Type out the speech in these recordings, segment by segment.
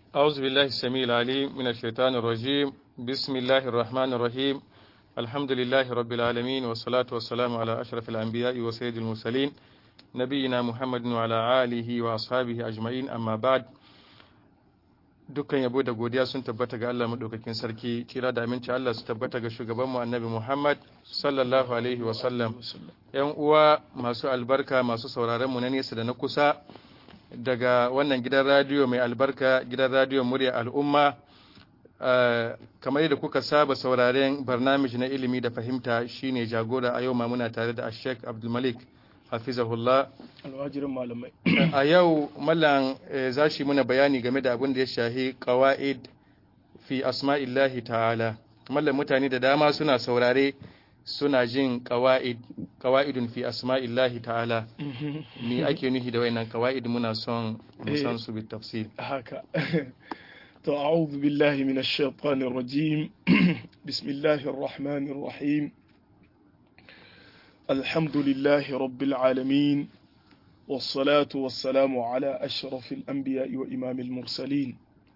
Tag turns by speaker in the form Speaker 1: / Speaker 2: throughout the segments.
Speaker 1: أعوذ بالله السميع العليم من الشيطان الرجيم بسم الله الرحمن الرحيم الحمد لله رب العالمين والصلاة والسلام على أشرف الأنبياء وسيد المرسلين نبينا محمد وعلى آله وأصحابه أجمعين أما بعد dukkan yabo da godiya sun tabbata ga Allah madaukakin sarki kira da aminci Allah su tabbata ga shugabanmu annabi Muhammad sallallahu alaihi wa sallam yan uwa masu albarka masu sauraron mu na nesa da na kusa daga wannan gidan radiyo mai albarka gidan radiyo murya al'umma kamar yadda kuka saba sauraren barnamij na ilimi da fahimta shine jagora a yau ma muna tare da Sheikh Abdulmalik hafizahullah
Speaker 2: alwajirin malamai
Speaker 1: a yau mallan za shi muna bayani game da abin da ya shahi qawaid fi asma'illahi ta'ala mallan mutane da dama suna saurare suna jin qawaid qawaidun fi asma'illahi ta'ala me ake nufi da wayannan qawaid muna son mu san su bi tafsir
Speaker 2: haka to a'udhu billahi minash shaitanir rajim bismillahir rahmanir rahim الحمد لله رب العالمين والصلاة والسلام على أشرف الأنبياء وإمام المرسلين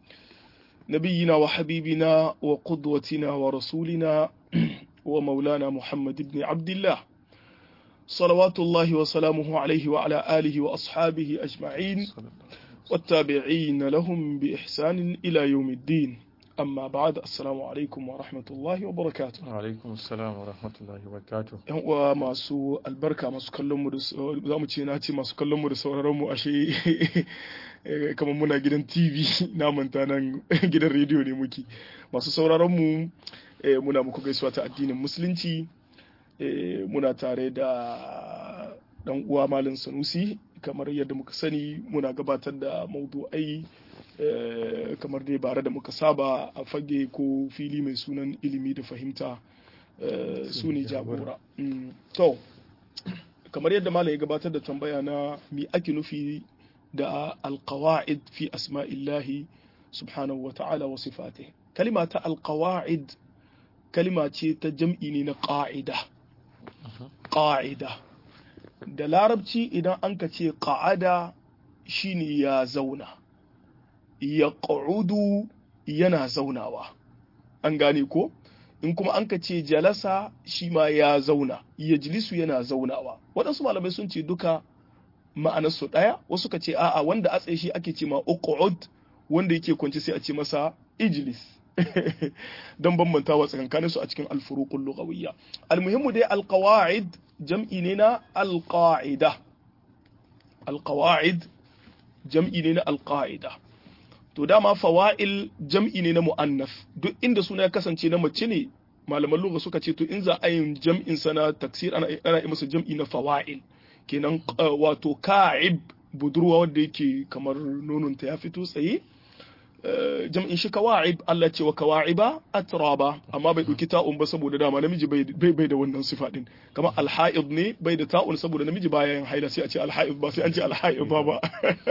Speaker 2: نبينا وحبيبنا وقدوتنا ورسولنا ومولانا محمد بن عبد الله صلوات الله وسلامه عليه وعلى آله وأصحابه أجمعين والتابعين لهم بإحسان إلى يوم الدين amma ba'ad assalamu alaikum wa rahmatullahi wa barakatuh
Speaker 1: wa alaikum assalam wa rahmatullahi wa barakatuh
Speaker 2: yan uwa masu albarka masu kallon mu da za mu ce na ce masu kallon mu da sauraron mu ashe kamar muna gidan TV na manta nan gidan rediyo ne muke masu sauraron mu muna muku gaisuwa ta addinin musulunci muna tare da dan uwa malam Sanusi kamar yadda muka sani muna gabatar da maudu'ai kamar dai bare da muka saba a fage ko fili mai sunan ilimi da fahimta su ne jagora to kamar yadda malam ya gabatar da tambaya na mi ake nufi da alqawaid fi asma'illahi subhanahu wa ta'ala wa sifatihi kalima ta alqawaid kalima ce ta jam'i ne na qa'ida qa'ida da larabci idan an ka ce qa'ada shine ya zauna ya ƙa'udu yana zaunawa an gane ko in kuma an ka ce jalasa shi ma ya zauna ya jilisu yana zaunawa waɗansu malamai sun ce duka ma'anarsu ɗaya wasu ka ce a'a wanda a tsaye shi ake ce ma uqud wanda yake kwanci sai a ce masa ijlis don bambantawa tsakankanin su a cikin alfuruqul lughawiyya almuhimmu dai alqawaid jam'i ne na alqaida alqawaid jam'i ne na alqaida to dama fawa'il jam'i ne na mu'annaf duk inda suna ya kasance na mace ne malaman lugha suka ce to in za a yin jam'in sana taksir ana ana yi masa jam'i na fawa'il kenan wato ka'ib budurwa wanda yake kamar nononta ta ya fito tsaye jam'in shi kawa'ib Allah ce wa kawa'iba atraba amma bai dauki ta'un ba saboda dama namiji bai bai da wannan sifa din kamar alha'id ne bai da ta'un saboda namiji baya yin haila sai a ce alha'id ba sai an ce alha'id ba ba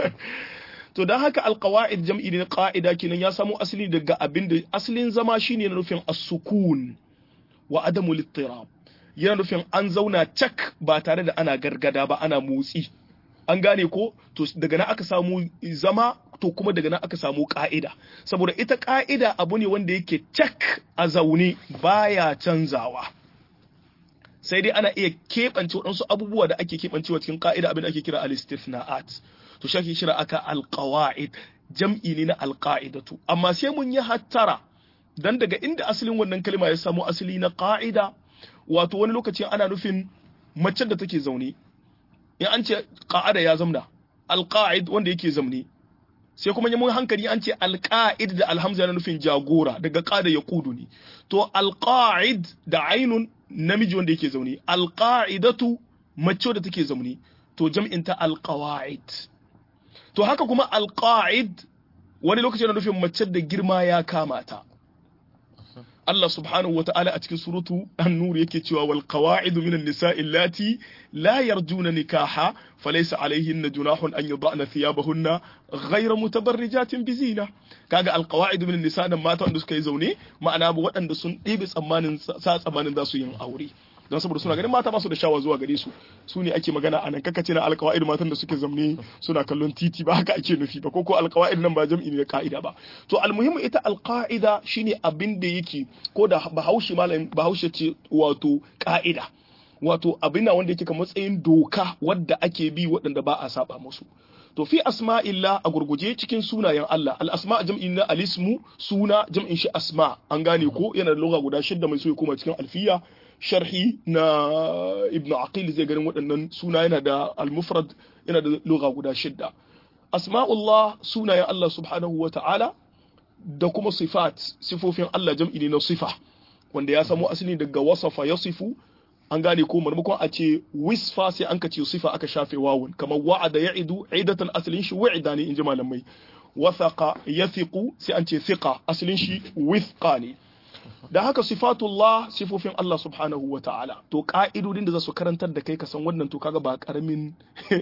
Speaker 2: to don haka alkawa'id jam'i ne ƙa'ida kenan ya samo asali daga abin da asalin zama shine na nufin as-sukun wa adamu littirab yana nufin an zauna cak ba tare da ana gargada ba ana motsi an gane ko to daga nan aka samu zama to kuma daga nan aka samu ka'ida saboda ita ka'ida abu ne wanda yake cak a zaune baya canzawa sai dai ana iya keɓance waɗansu abubuwa da ake keɓancewa cikin ka'ida abin da ake kira al-istithna'at to shi ake kira aka alqawaid jam'i ne na alqaidatu amma sai mun yi hattara dan daga inda asalin wannan kalma ya samu asali na qa'ida wato wani lokacin ana nufin macen da take zaune in an ce qa'ada ya zamna alqa'id wanda yake zamne sai kuma mun hankali an ce alqa'id da alhamza na nufin jagora daga qada ya kudu ne to alqa'id da ainun namiji wanda yake zaune alqa'idatu mace da take zaune to jam'in ta alqawaid to haka kuma alqa'id wani lokaci na nufin mace da girma ya kama ta Allah subhanahu wa ta'ala a cikin suratu an-nur yake cewa wal qawa'idu minan nisa'i allati la yarjuna nikaha falaysa alayhinna junahun an yad'na thiyabahunna ghayra mutabarrijatin bizina kaga al qawa'idu minan nisa' nan mata wanda suka yi zaune ma'ana waɗanda sun ɗebe tsammanin sa tsammanin za su yin aure don saboda suna ganin mata ba su da shawa zuwa gare su su ne ake magana a nan kakace na alqawaid matan da suke zamne suna kallon titi ba haka ake nufi ba ko ko alqawaid nan ba jam'i ne ka'ida ba to almuhimmu ita alqaida shine abin da yake ko da bahaushe malam bahaushe ce wato ka'ida wato abin na wanda yake ka matsayin doka wadda ake bi waɗanda ba a saba musu to fi asma'illah a gurguje cikin sunayen Allah al asma jam'in na alismu suna jam'in shi asma an gane ko yana da lugha guda shidda mai so ya koma cikin alfiya sharhi na ibnu aqil zai ganin waɗannan suna yana da al mufrad yana da lugha guda shidda asma'ullah sunayen Allah subhanahu wa ta'ala da kuma sifat sifofin Allah jam'i ne na sifa wanda ya samo asali daga wasafa yasifu an gane ko marmakon a ce wisfa sai an ka ce sifa aka shafe wawun kamar wa'ada ya'idu idatan asalin shi wa'ida ne inji malamai wathaqa yathiqu sai an ce thiqa asalin shi withqa ne da haka sifatullah sifofin Allah subhanahu wa ta'ala to ka'idodin da za su karantar da kai ka san wannan to kaga ba karamin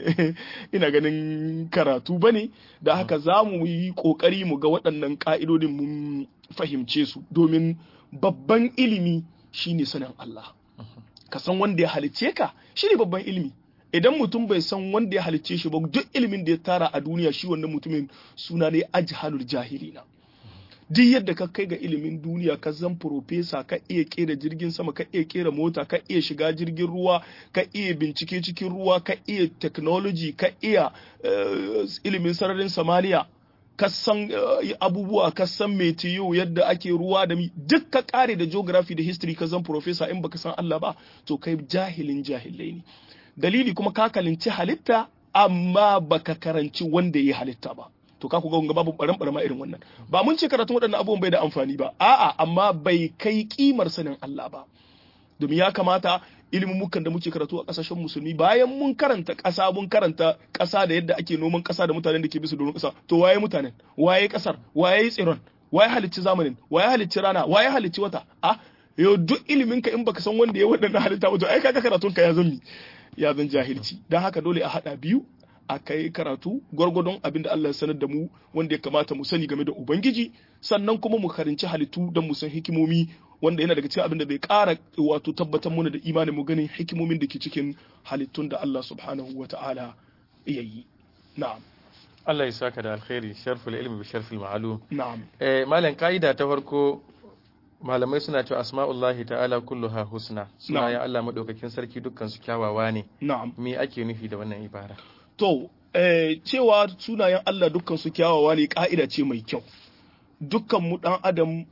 Speaker 2: ina ganin karatu bane da haka za mu yi kokari mu ga waɗannan ka'idodin mun fahimce su domin babban ilimi shine sanin Allah ka san wanda ya halicce ka shine babban ilimi idan mutum bai san wanda ya halicce shi ba duk ilimin da ya tara a duniya shi wannan mutumin suna ne ajhalul jahilina duk yadda ka kai ga ilimin duniya ka zan profesa ka iya kera jirgin sama ka iya kera mota ka iya shiga jirgin ruwa ka iya bincike cikin ruwa ka iya technology ka iya ilimin sararin samaniya ka san abubuwa ka san metiyo yadda ake ruwa da mi duk ka kare da geography da history ka zan profesa in baka san Allah ba to kai jahilin jahilai ne dalili kuma ka kalinci halitta amma baka karanci wanda ya halitta ba to ka ku ga babu baran barama irin wannan ba mun ce karatun waɗannan abubuwan bai da amfani ba a'a amma bai kai kimar sanin Allah ba domin ya kamata ilimin mukan da muke karatu a kasashen musulmi bayan mun karanta ƙasa mun karanta ƙasa da yadda ake noman ƙasa da mutanen da ke bisa doron ƙasa to waye mutanen waye ƙasar waye tsiron waye halicci zamanin waye halicci rana waye halicci wata a yau duk ilimin ka in baka san wanda ya waɗannan halitta ba to ai kaga karatun ka ya zan ya zan jahilci dan haka dole a hada biyu a kai karatu gwargwadon abin da Allah ya sanar da mu wanda ya kamata mu sani game da Ubangiji sannan kuma mu karinci halittu don mu san hikimomi wanda yana daga cikin abin da bai ƙara wato tabbatar mana da imanin mu ganin hikimomin da ke cikin halittun da Allah subhanahu wa ta'ala ya yi na'am
Speaker 1: Allah ya saka da alkhairi sharful ilmi bi sharfil ma'lum
Speaker 2: na'am
Speaker 1: eh malam kaida ta farko malamai suna cewa asma'ullahi ta'ala kulluha husna suna ya Allah madaukakin sarki dukkan su kyawawa ne
Speaker 2: na'am
Speaker 1: me ake nufi da wannan ibara
Speaker 2: To, eh, cewa sunayen Allah dukkan su kyawawa ne ƙa'ida ce mai kyau. Dukkan mu ɗan Adam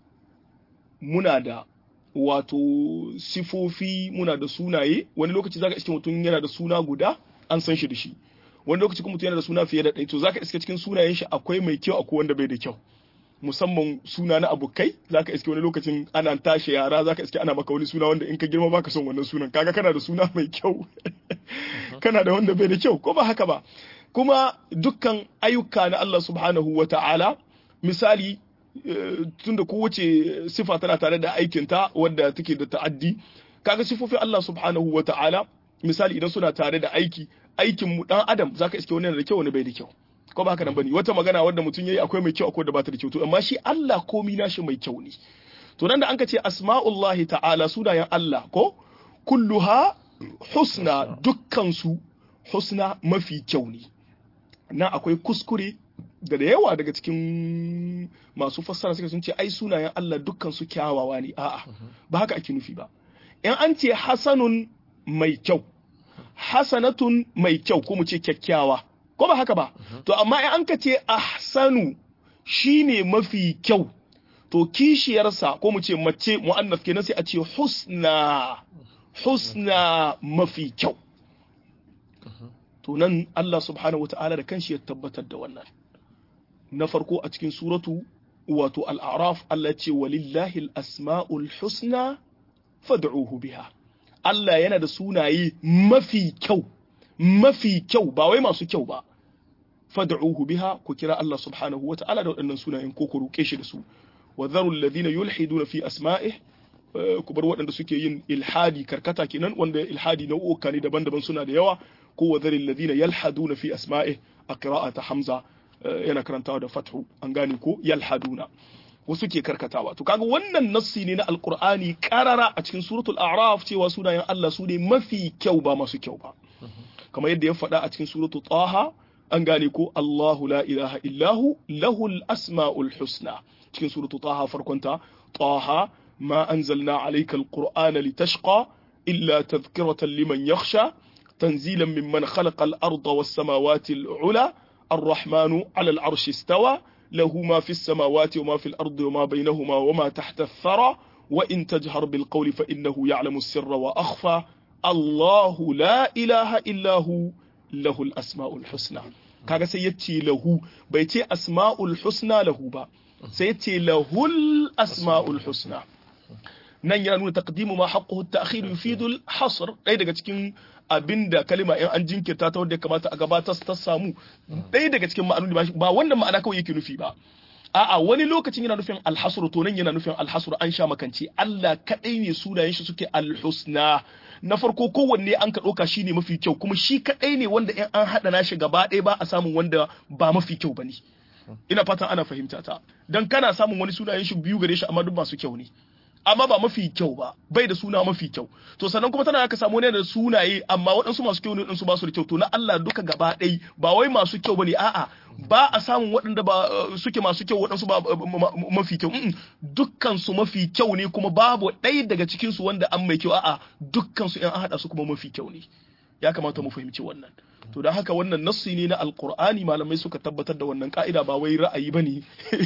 Speaker 2: muna da wato sifofi muna da sunaye, wani lokaci zaka iske mutum yana da suna guda an san shi da shi. Wani lokaci kuma mutum yana da suna fiye da ɗaya, to zaka iske cikin sunayen shi akwai mai kyau akwai wanda bai da kyau. musamman suna na abokai zaka iske wani lokacin ana tashi yara zaka iske ana maka wani suna wanda in ka girma baka son wannan sunan kaga kana da suna mai kyau kana da wanda bai da kyau ko ba haka ba kuma dukkan ayyuka na Allah subhanahu wa ta'ala misali tunda kowace sifa tana tare da aikinta wadda take da ta'addi kaga sifofin Allah subhanahu wa ta'ala misali idan suna tare da aiki aikin mu dan adam zaka iske wani yana da kyau wani bai da kyau ko ba haka nan bane wata magana wadda mutum yayi akwai mai kyau akwai da bata da kyau to amma shi Allah komi nashi mai kyau ne to nan da an ka ce asma'ullahi ta'ala sunayen Allah ko kulluha husna dukkan su husna mafi kyau ne nan akwai kuskure da da yawa daga cikin masu fassara suka sun ce ai sunayen Allah dukkan su kyawawa ne a'a ba haka ake nufi ba in an ce hasanun mai kyau hasanatun mai kyau ko mu ce kyakkyawa ko ba haka ba to amma in an ka ce ahsanu shine mafi kyau to kishiyarsa ko mu ce mace mu'annas kenan sai a ce husna husna mafi kyau to nan Allah subhanahu wata'ala da kanshi ya tabbatar da wannan na farko a cikin suratu wato al-a'raf Allah ce walillahi al-asma'ul husna fad'uhu biha Allah yana da sunaye mafi kyau mafi kyau ba wai masu kyau ba fad'uhu biha ku kira Allah subhanahu wata'ala da waɗannan sunayen ko ku roƙe shi da su wa dharu alladhina yulhiduna fi asma'ih ku bar waɗanda suke yin ilhadi karkata kenan wanda ilhadi nau'uka ne daban-daban suna da yawa ko wa dharu alladhina yalhaduna fi asma'ih a qira'ata hamza yana karantawa da fathu an gane ko yalhaduna wasu ke karkatawa to kaga wannan nassi ne na alqur'ani karara a cikin suratul a'raf cewa sunayen Allah su ne mafi kyau ba masu kyau ba kamar yadda ya faɗa a cikin suratul taha an gane ko Allahu la ilaha illahu lahul asma'ul husna cikin suratul taha farkonta taha ma anzalna alayka alqur'ana litashqa illa tadhkiratan liman yakhsha تنزيلا ممن خلق الأرض والسماوات العلى الرحمن على العرش استوى له ما في السماوات وما في الأرض وما بينهما وما تحت الثرى وإن تجهر بالقول فإنه يعلم السر وأخفى الله لا إله إلا هو له الأسماء الحسنى kaga sai yace lahu bai ce asma'ul husna lahu ba sai yace lahul asma'ul husna nan yana nuna taqdimu ma haqquhu at-ta'khir yufidu al-hasr dai daga cikin abinda kalima in an jinkirta ta wanda ya kamata a gabatar ta samu ɗaya daga cikin ma'anoni ba wannan ma'ana kawai yake nufi ba a'a wani lokacin yana nufin alhasr to nan yana nufin alhasr an sha makance Allah kadai ne sunayen shi suke alhusna na farko kowanne an ka ɗauka shine mafi kyau kuma shi kadai ne wanda in an haɗa nashi gaba ɗaya ba a samun wanda ba mafi kyau bane ina fatan ana fahimta ta dan kana samun wani sunayen shi biyu gare shi amma duk masu kyau ne amma ba mafi kyau ba bai da suna mafi kyau to sannan kuma tana aka samu ne da sunaye amma waɗansu masu kyau ne waɗansu ba su da kyau to na Allah duka gaba ɗai ba wai masu kyau bane a'a ba a samun waɗanda ba suke masu kyau waɗansu ba mafi kyau dukkan su mafi kyau ne kuma babu ɗaya daga cikin su wanda an mai kyau a'a dukkan su in an haɗa su kuma mafi kyau ne ya kamata mu fahimci wannan to don haka wannan nassi ne na alkur'ani malamai suka tabbatar da wannan ka'ida ba wai ra'ayi bane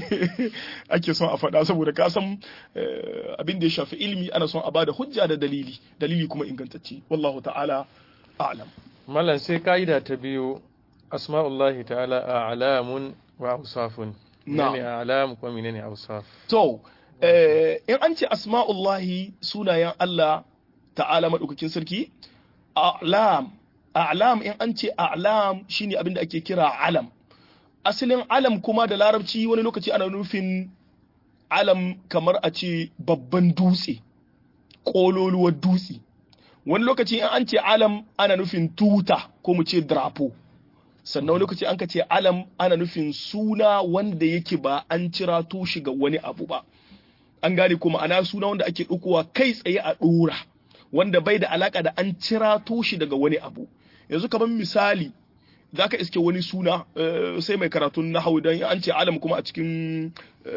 Speaker 2: ake son a faɗa saboda ka san abin da ya shafi ilimi ana son a bada hujja da dalili dalili kuma ingantacce wallahu ta'ala a'lam
Speaker 1: mallan sai ka'ida ta biyu asma'ullahi ta'ala a'lamun wa awsafun
Speaker 2: na'am
Speaker 1: menene a'lam ko menene awsaf
Speaker 2: to in an ce asma'ullahi sunayen Allah ta'ala madaukakin sarki a'lam a'lam in an ce a'lam shine abin da ake kira alam asalin alam kuma da larabci wani lokaci ana nufin alam kamar a ce babban dutse ƙololuwar dutse wani lokaci in an ce alam ana nufin tuta ko mu ce drapo sannan wani lokaci an ka ce alam ana nufin suna wanda yake ba an cira shi ga wani abu ba an gane kuma ana suna wanda ake ɗaukowa kai tsaye a ɗora wanda bai da alaka da an cira shi daga wani abu yanzu kamar misali za ka iske wani suna sai mai karatun na hau don an ce alam kuma a cikin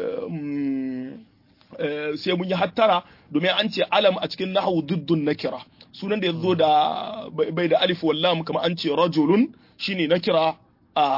Speaker 2: sai mun yi hattara domin an ce alam a cikin nahawu duddun na kira sunan da ya zo da bai da alif wallam kamar an ce rajulun shine na kira a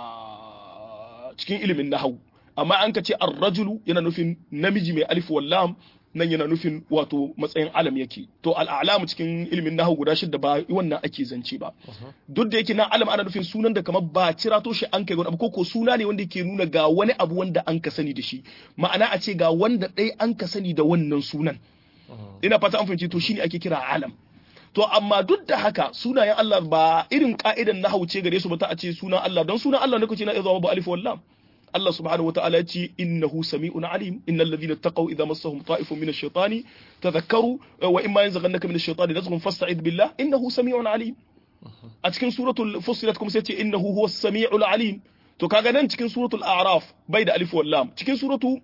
Speaker 2: cikin ilimin nahawu amma an ka ce ar-rajulu yana nufin namiji mai alif wallam nan yana nufin wato matsayin alam yake to al'alamu cikin ilimin nahu guda shidda ba wannan ake zance ba duk da yake na alam ana nufin sunan da kamar ba cira to shi an kai wani abu ko suna ne wanda yake nuna ga wani abu wanda an ka sani da shi ma'ana a ce ga wanda ɗaya an ka sani da wannan sunan ina fata an fahimci to shine ake kira alam to amma duk da haka sunayen Allah ba irin ka'idan nahawu ce gare su ba ta a ce sunan Allah don sunan Allah ne kace na iya zama ba alif wallam Allah subhanahu wa ta'ala ce innahu sami'un alim innal ladhina taqaw idza massahum ta'ifun min ash-shaytani tadhakkaru wa imma yanzaghannaka min ash-shaytani nazghun fasta'id billah innahu sami'un alim a cikin suratul fussilat kuma sai ce innahu huwas sami'ul alim to kaga nan cikin suratul a'raf bai da alif wal lam cikin suratu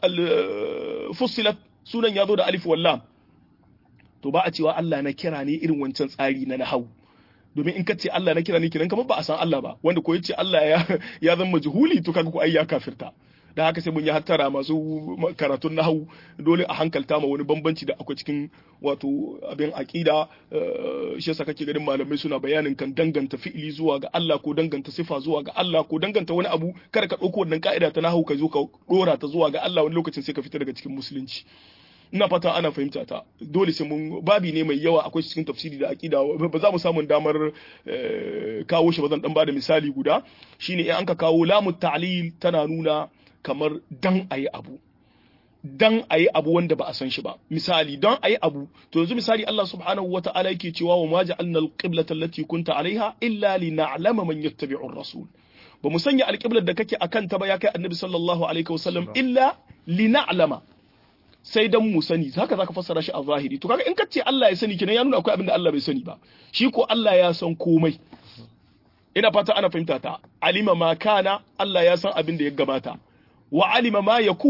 Speaker 2: fussilat sunan yazo da alif wal lam to ba a cewa Allah na kira ne irin wancan tsari na nahawu domin in ka ce Allah na kira ne kiran kamar ba a san Allah ba wanda ko yace Allah ya ya zama majhuli to kaga ko ai ya kafirta da haka sai mun yi hattara masu karatun nahawu dole a hankalta ma wani bambanci da akwai cikin wato abin aqida shi yasa kake ganin malamai suna bayanin kan danganta fi'ili zuwa ga Allah ko danganta sifa zuwa ga Allah ko danganta wani abu kada ka dauko wannan ka'ida ta nahawu ka zo ka dora ta zuwa ga Allah wani lokacin sai ka fita daga cikin musulunci ina fata ana fahimta ta dole sai mun babi ne mai yawa akwai cikin tafsiri da aqida ba za mu samu damar kawo shi ba zan dan bada misali guda shine in an ka kawo lamu ta'lil tana nuna kamar dan ayi abu dan ayi abu wanda ba a san shi ba misali dan ayi abu to yanzu misali Allah subhanahu wata'ala yake cewa wa ma ja'alna al-qiblata allati kunta alaiha illa lina'lama man yattabi'u ar-rasul ba mu sanya alƙiblar da kake akan ta ba ya kai annabi sallallahu alaihi wasallam illa lina'lama sai dan mu sani haka zaka fassara shi a zahiri to kaga in kace Allah ya sani kenan ya nuna akwai abin da Allah bai sani ba shi ko Allah ya san komai ina fata ana fahimta ta alima ma kana Allah ya san abin da ya gabata wa alima ma yakun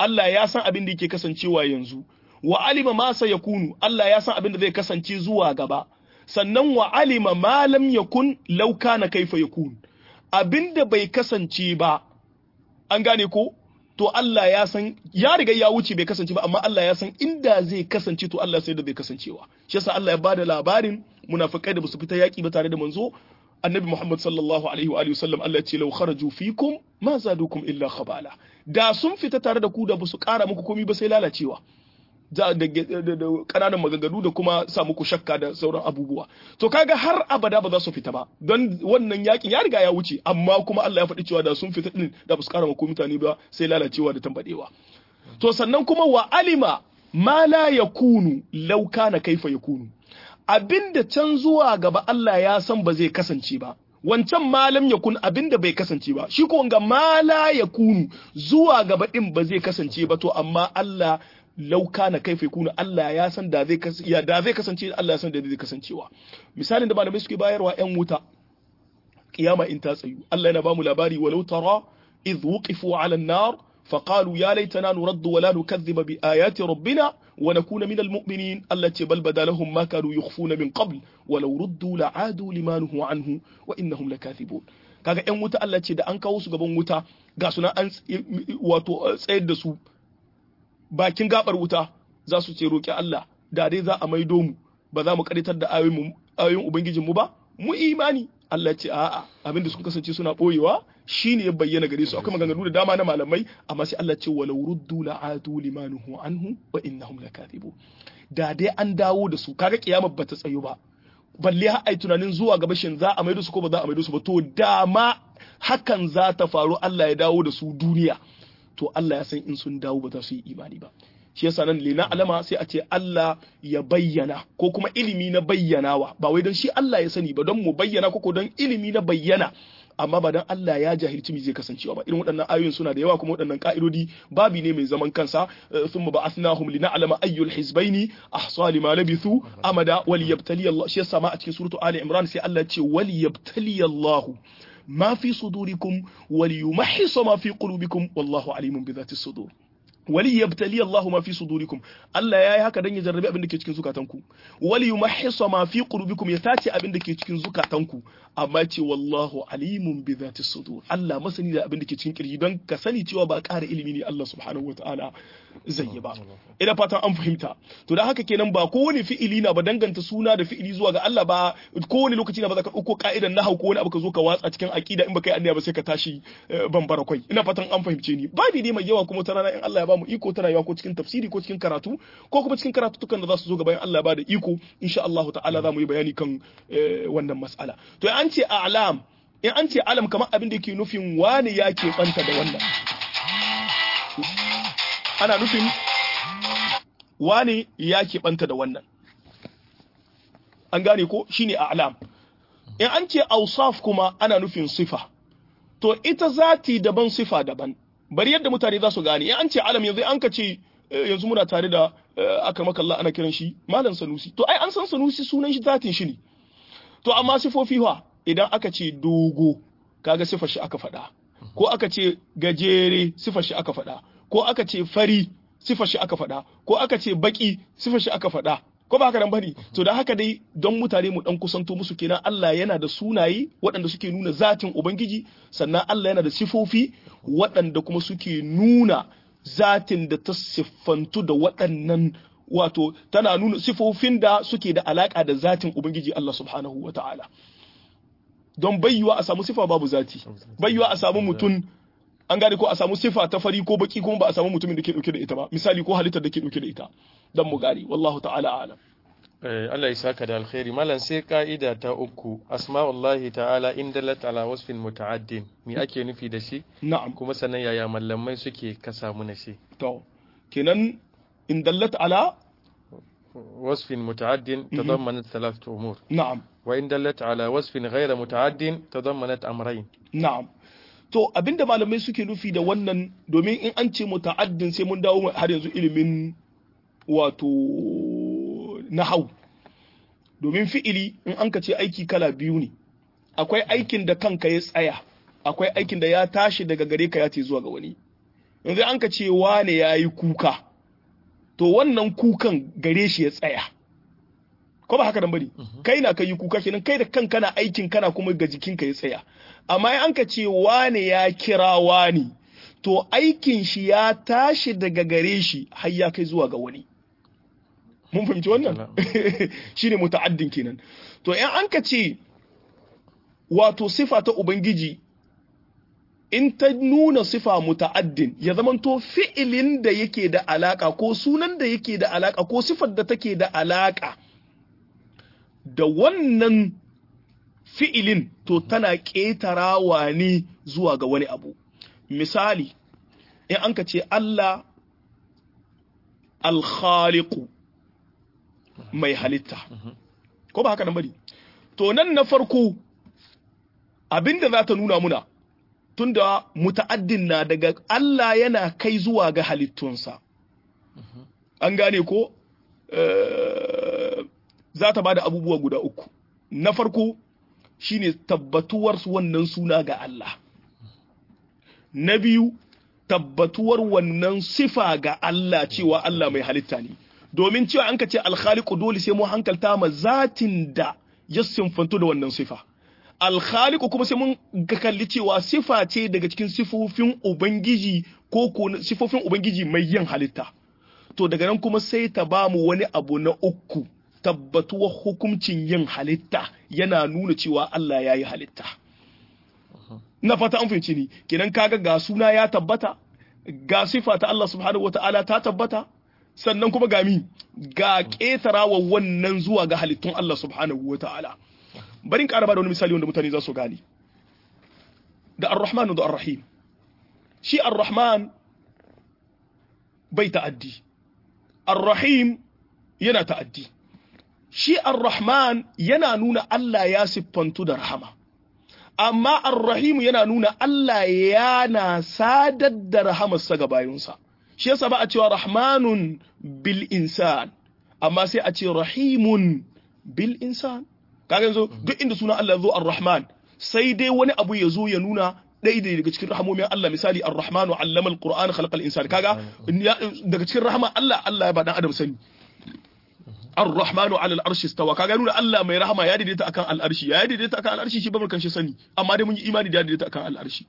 Speaker 2: Allah ya san abin da yake kasancewa yanzu wa alima ma sayakunu Allah ya san abin da zai kasance zuwa gaba sannan wa alima ma lam yakun law kana kaifa yakun abinda bai kasance ba an gane ko to Allah ya san ya riga ya wuce bai kasance ba amma Allah ya san inda zai kasance to Allah sai da bai kasancewa shi yasa Allah ya bada labarin munafikai da basu fita yaki ba tare da manzo annabi Muhammad sallallahu alaihi wa alihi wasallam Allah ya ce law kharaju fikum ma zadukum illa khabala da sun fita tare da ku da basu kara muku komai ba sai lalacewa da kananan maganganu da kuma sa muku shakka da sauran abubuwa to kaga har abada ba za su fita ba don wannan yakin ya riga ya wuce amma kuma Allah ya faɗi cewa da sun fita din da ba su kara muku mutane ba sai lalacewa da tambadewa to sannan kuma wa alima ma la yakunu law kana kaifa yakunu abinda can zuwa gaba Allah ya san ba zai kasance ba wancan malam ya kun abinda bai kasance ba shi ko ga mala ya kunu zuwa gaba din ba zai kasance ba to amma Allah lauka na kaifa kuna Allah ya san da zai ya da zai kasance Allah ya san da zai kasancewa misalin da malamai suke bayarwa yan wuta kiyama in ta tsayu Allah yana bamu labari walau tara idh wuqifu ala an-nar فقالوا يا ليتنا نرد ولا نكذب بآيات ربنا ونكون من المؤمنين التي بل بدا لهم ما كانوا يخفون من قبل ولو ردوا لعادوا لما نهوا عنه وإنهم لكاذبون kaga ƴan wuta Allah ce da an kawo su gaban wuta ga suna an wato tsayar da su bakin gabar wuta za su ce roƙi Allah da dai za a maido mu ba za mu karitar da ayoyin ubangijin mu ba mu imani Allah ce a'a abinda sun kasance suna boyewa shine ya bayyana gare su akwai maganganu da dama na malamai amma sai Allah ce walau ruddu la'adu limanuhu anhu wa innahum lakathibu da dai an dawo da su kaga kiyama bata tsayo ba balle har ai tunanin zuwa gaba shin za a maido su ko ba za a maido su ba to dama hakan za ta faru Allah ya dawo da su duniya to Allah ya san in sun dawo ba za su yi imani ba shi yasa nan lina alama sai a ce Allah ya bayyana ko kuma ilimi na bayyanawa ba wai don shi Allah ya sani ba don mu bayyana ko don ilimi na bayyana amma ba dan Allah ya jahilci me zai kasancewa ba irin waɗannan ayoyin suna da yawa kuma waɗannan ka'idodi babi ne mai zaman kansa thumma ba'athnahum lina'lama ayyul hizbaini ahsa lima labithu amada wal yabtali Allah shi yasa ma a cikin suratu Ali Imran sai Allah ya ce wal yabtali Allah ma fi sudurikum wal yumahhisa ma fi qulubikum wallahu alimun bi dhati sudur wali yabtali Allahu ma fi sudurikum Allah yayi haka dan ya jarrabi abin da ke cikin zukatanku wali yumahhisa ma fi qulubikum ya tace abin da ke cikin zukatanku amma ce wallahu alimun bi dhati sudur Allah masani da abin da ke cikin kirji don ka sani cewa ba ƙara ilimi ne Allah subhanahu wataala zai yi ba ina fatan an fahimta to da haka kenan ba kowane fi'ili na ba danganta suna da fi'ili zuwa ga Allah ba kowane lokaci na ba za ka ɗauko ka'idan nahau ko wani abu ka zo ka watsa cikin aqida in baka yi anniya ba sai ka tashi bambara kwai ina fatan an fahimce ni babi ne mai yawa kuma ta rana in Allah ya ba mu iko tana yawa ko cikin tafsiri ko cikin karatu ko kuma cikin karatutukan da za su zo gaban Allah ba da iko insha Allah ta'ala za mu yi bayani kan wannan mas'ala to an ce a'lam in an ce alam kamar abin da ke nufin wani ya ke banta da wannan ana nufin wani ya ke banta da wannan an gane ko shine a'lam in an ce ausaf kuma ana nufin sifa to ita zati daban sifa daban bari yadda mutane za su gane in an ce alam yanzu an ka ce yanzu muna tare da aka maka Allah ana kiran shi malam sanusi to ai an san sanusi sunan shi zatin shi ne to amma sifofi fa idan aka ce dogo kaga sifar shi aka faɗa ko aka ce gajere sifar shi aka faɗa ko aka ce fari sifar shi aka faɗa ko aka ce baki sifar shi aka faɗa ko ba haka nan bane to da haka dai don mutane mu dan kusanto musu kenan Allah yana da sunaye waɗanda suke nuna zatin ubangiji sannan Allah yana da sifofi waɗanda kuma suke nuna zatin da ta siffantu da waɗannan wato tana nuna sifofin da suke da alaka da zatin ubangiji Allah subhanahu wata'ala don bayyuwa a samu sifa babu zati bayyuwa a samu mutum an gane ko a samu sifa ta fari ko baki kuma ba a samu mutumin da ke dauke da ita ba misali ko halittar da ke dauke da ita dan mu gari wallahu ta'ala alam
Speaker 1: Allah ya saka da alkhairi malam sai ka'ida ta uku asma'ullahi ta'ala in dalat ala wasfin muta'addin me ake nufi da shi
Speaker 2: na'am
Speaker 1: kuma sannan yaya mallamai suke ka samu na shi
Speaker 2: to kenan in dallat ala
Speaker 1: wasfin muta'addin tadammanat thalathatu umur
Speaker 2: na'am
Speaker 1: wa in dallat ala wasfin ghayra muta'addin tadammanat amrayn
Speaker 2: na'am to abinda malamai suke nufi da wannan domin in an ce muta'addin sai mun dawo har yanzu ilimin wato nahau domin fi'ili in an ka ce aiki kala biyu ne akwai aikin da kanka ya tsaya akwai aikin da ya tashi daga gare ka ya ce zuwa ga wani yanzu an ka ce wane yayi kuka to wannan kukan gare shi ya tsaya ko ba haka nan bane kai na kai kuka kenan kai da kanka na aikin kana kuma ga jikinka ya tsaya amma in an ka ce wane ya kira wani to aikin shi ya tashi daga gare shi har ya kai zuwa ga wani mun fahimci wannan shine muta'addin kenan to in an ka ce wato sifa ta ubangiji in ta nuna sifa muta'addin ya zamanto fi'ilin da yake da alaka ko sunan da yake da alaka ko sifar da take da alaka da wannan fi'ilin to tana ƙetarawa ne zuwa ga wani abu misali in an ka ce Allah alkhaliku mai halitta ko ba haka nan bari to nan na farko abinda za ta nuna muna tunda muta'addin na daga Allah yana kai zuwa ga halittunsa an gane ko za ta bada abubuwa guda uku na farko shine tabbatuwar wannan suna ga Allah na biyu tabbatuwar wannan sifa ga Allah cewa Allah mai halitta ne domin cewa an ka ce alkhaliqu dole sai mu hankalta ma zatin da ya sinfanto da wannan sifa alkhaliqu kuma sai mun ga kalli cewa sifa ce daga cikin sifofin ubangiji ko ko sifofin ubangiji mai yin halitta to daga nan kuma sai ta ba mu wani abu na uku tabbatuwar hukuncin yin halitta yana nuna cewa Allah ya yi halitta na fata an fahimci ni kenan kaga ga suna ya tabbata ga sifa ta Allah subhanahu wataala ta tabbata sannan kuma ga mi ga ƙetarawa wannan zuwa ga halittun Allah subhanahu wataala barin ƙara ba da wani misali wanda mutane za su gane da ar-rahman da ar-rahim shi ar-rahman bai ta'addi ar-rahim yana ta'addi shi ar-rahman yana nuna Allah ya siffantu da rahama amma ar-rahim yana nuna Allah yana sadar da rahamarsa ga bayinsa shi yasa ba a cewa rahmanun bil insan amma sai a ce rahimun bil insan kaga yanzu duk inda sunan Allah zo ar-rahman sai dai wani abu ya zo ya nuna ɗaya daga cikin rahamomin Allah misali ar-rahmanu allama al-qur'an khalaqa al-insan kaga daga cikin rahama Allah Allah ya ba dan adam sani ar-rahmanu ala al-arshi istawa kaga nuna Allah mai rahama ya daidaita akan al-arshi ya daidaita akan al-arshi shi ba mu shi sani amma dai mun yi imani da ya daidaita akan al-arshi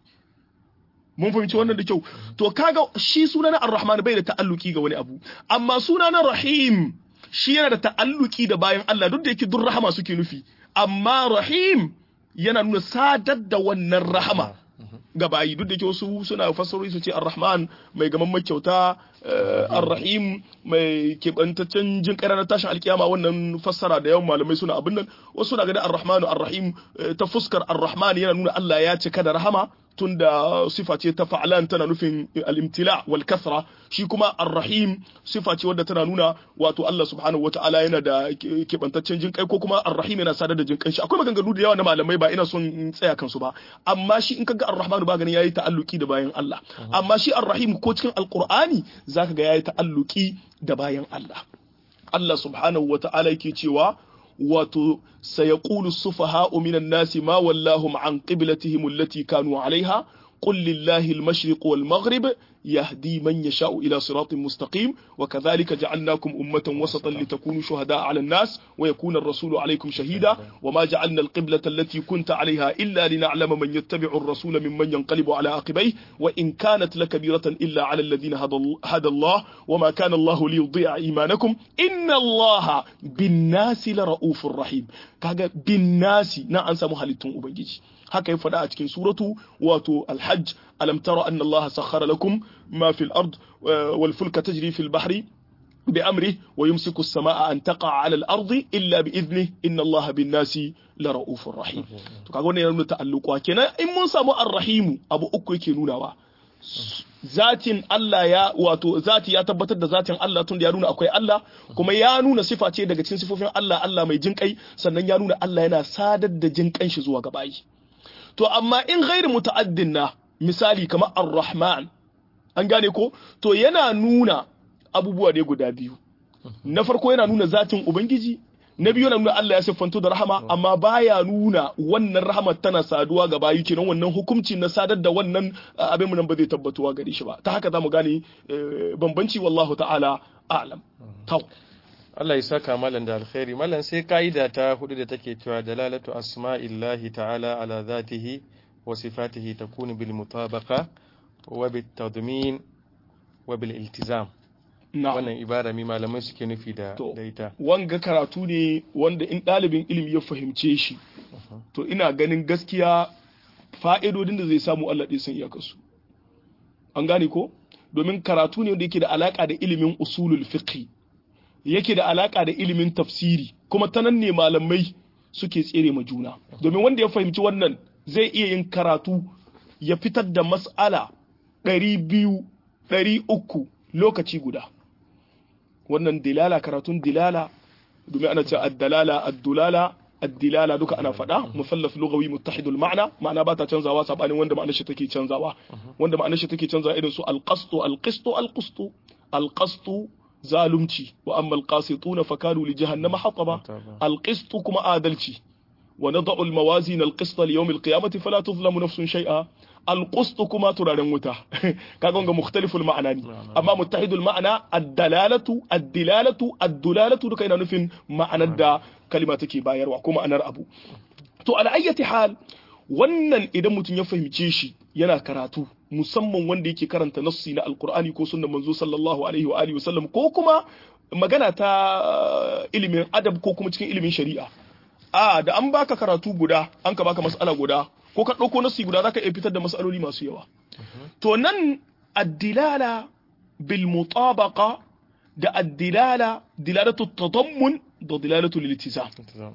Speaker 2: mun fahimci wannan da kyau to kaga shi sunan ar-rahman bai da ta'alluki ga wani abu amma sunan rahim shi yana da ta'alluki da bayan Allah duk da yake duk rahama suke nufi amma rahim yana nuna sadar da wannan rahama ga bayi duk da ke wasu suna fassarori su ce ar-rahman mai gaman kyauta ar-rahim mai kebantaccen jin na tashin alkiyama wannan fassara da yawan malamai suna abin nan wasu suna ganin ar-rahmanu ar-rahim ta fuskar ar-rahman yana nuna Allah ya cika da rahama tunda sifa ce ta fa'alan tana nufin al-imtila wal kasra shi kuma ar-rahim sifa ce wadda tana nuna wato Allah subhanahu wata'ala yana da kebantaccen jin kai ko kuma ar-rahim yana sadar da jin kai shi akwai maganganu da yawa na malamai ba ina son in tsaya kansu ba amma shi in kaga ar-rahmanu ba ganin yayi ta'alluki da bayan Allah amma shi ar-rahim ko cikin al-qur'ani zaka ga yayi ta'alluki da bayan Allah Allah subhanahu wata'ala yake cewa wato sayaqulu sufaha'u minan nasi ma wallahum an qiblatihim allati kanu 'alayha qul lillahi al-mashriq wal maghrib يهدي من يشاء إلى صراط مستقيم وكذلك جعلناكم أمة وسطا لتكونوا شهداء على الناس ويكون الرسول عليكم شهيدا وما جعلنا القبلة التي كنت عليها إلا لنعلم من يتبع الرسول ممن ينقلب على عقبيه وإن كانت لكبيرة إلا على الذين هدى الله وما كان الله ليضيع إيمانكم إن الله بالناس لرؤوف رحيم كاغا بالناس نا أنسى محلتون أبنجي haka ya faɗa a cikin suratu wato alhajj alam tara anna allaha sakhara lakum ma fil ard wal fulka tajri fil bahri bi amri wa yumsiku as-samaa an taqa ala al ardi illa bi idni inna allaha bin nasi la raufur rahim to kaga wannan yana nuna ta'alluqa kenan in mun samu ar-rahim abu uku yake nunawa zatin Allah ya wato zati ya tabbatar da zatin Allah tun da ya nuna akwai Allah kuma ya nuna sifa ce daga cikin sifofin Allah Allah mai jinkai sannan ya nuna Allah yana sadar da jinkan shi zuwa ga bayi to amma in ghairi muta'addin na misali kamar ar-rahman an gane ko to yana nuna abubuwa ne guda biyu na farko yana nuna zatin ubangiji na biyu yana nuna Allah ya siffantu da rahama amma baya nuna wannan rahama tana saduwa ga bayi kenan wannan hukunci na sadar da wannan abin mu nan ba zai tabbatuwa gare shi ba ta haka zamu gane bambanci wallahu ta'ala a'lam taw
Speaker 1: Allah ya saka malam da alkhairi malam sai ka'ida ta hudu da take cewa dalalatu asma'illahi ta'ala ala zatihi wa sifatihi takunu bil mutabaqa wa bit tadmin wa bil iltizam wannan ibara mi malamai suke nufi da ita
Speaker 2: wanga karatu ne wanda in ɗalibin ilimi ya fahimce shi to ina ganin gaskiya fa'idodin da zai samu Allah ɗin sun iyakarsu an gane ko domin karatu ne wanda yake da alaka da ilimin usulul fiqh yake da alaka da ilimin tafsiri kuma ta nan ne malamai suke tsere ma juna domin wanda ya fahimci wannan zai iya yin karatu ya fitar da mas'ala ɗari biyu ɗari uku lokaci guda wannan dilala karatun dilala domin ana ce addalala addulala addilala duka ana faɗa musallaf lugawi muttahidul ma'ana ma'ana ba ta canzawa sabanin wanda ma'anar shi take canzawa wanda ma'anar shi take canzawa irin su alqastu alqistu alqustu alqastu zalumci wa amma alqasituna fakanu li jahannama hataba alqistu kuma adalci wa nad'u almawazin alqista li yawm alqiyamati fala tuzlamu nafsun shay'a alqustu kuma turaren wuta kaga wanga mukhtaliful ma'ana ne amma muttahidul ma'ana ad-dalalatu ad-dilalatu ad-dulalatu duka yana nufin ma'anar da kalima take bayarwa ko ma'anar abu to ala ayyati hal wannan idan mutum ya fahimce shi yana karatu musamman wanda yake karanta nassi na alqur'ani ko sunnan manzo sallallahu alaihi wa alihi wasallam ko kuma magana ta ilimin adab ko kuma cikin ilimin shari'a a da an baka karatu guda an ka baka mas'ala guda ko ka ɗauko nasi guda zaka iya fitar da matsaloli masu yawa to nan addilala bil mutabaqa da addilala dilalatu tadammun da dilalatu liltizam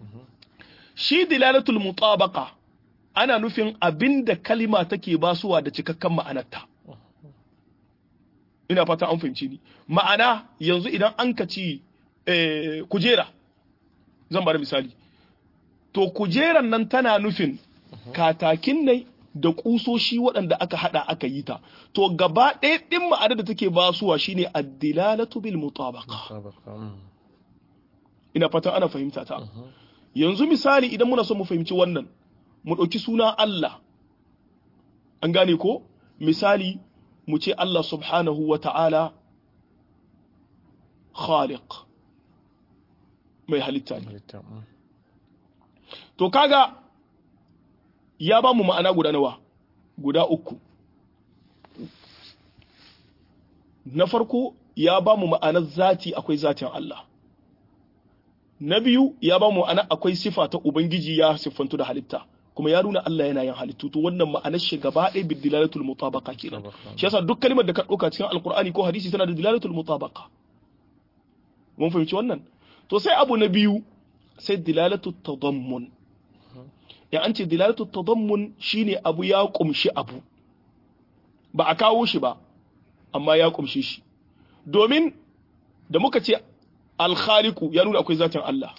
Speaker 2: shi dilalatul mutabaqa ana nufin abinda kalima take basuwa da cikakken ma'anarta ina fata an fahimci ni ma'ana yanzu idan an ka ci kujera zan bada misali to kujeran nan tana nufin katakin ne da kusoshi waɗanda aka hada aka yi ta to gaba ɗaya ɗin ma'ana da take basuwa shine addilalatu bil mutabaqa ina fatan ana fahimta ta yanzu misali idan muna son mu fahimci wannan mu ɗauki suna Allah an gane ko misali mu ce Allah subhanahu wa ta'ala khaliq mai halitta ne to kaga ya ba mu ma'ana guda nawa guda uku na farko ya ba mu ma'anar zati akwai zatin Allah na biyu ya ba mu ma'ana akwai sifa ta ubangiji ya siffantu da halitta kuma ya nuna Allah yana yin halittu to wannan ma'anar shi gaba ɗaya bi dilalatul mutabaqa kenan shi yasa duk kalmar da ka ɗauka cikin alqur'ani ko hadisi tana da dilalatul mutabaqa mun fahimci wannan to sai abu na biyu sai dilalatul tadammun ya an ce dilalatu tadammun shine abu ya kumshi abu ba a kawo shi ba amma ya kumshi shi domin da muka ce alkhaliku ya nuna akwai zatin Allah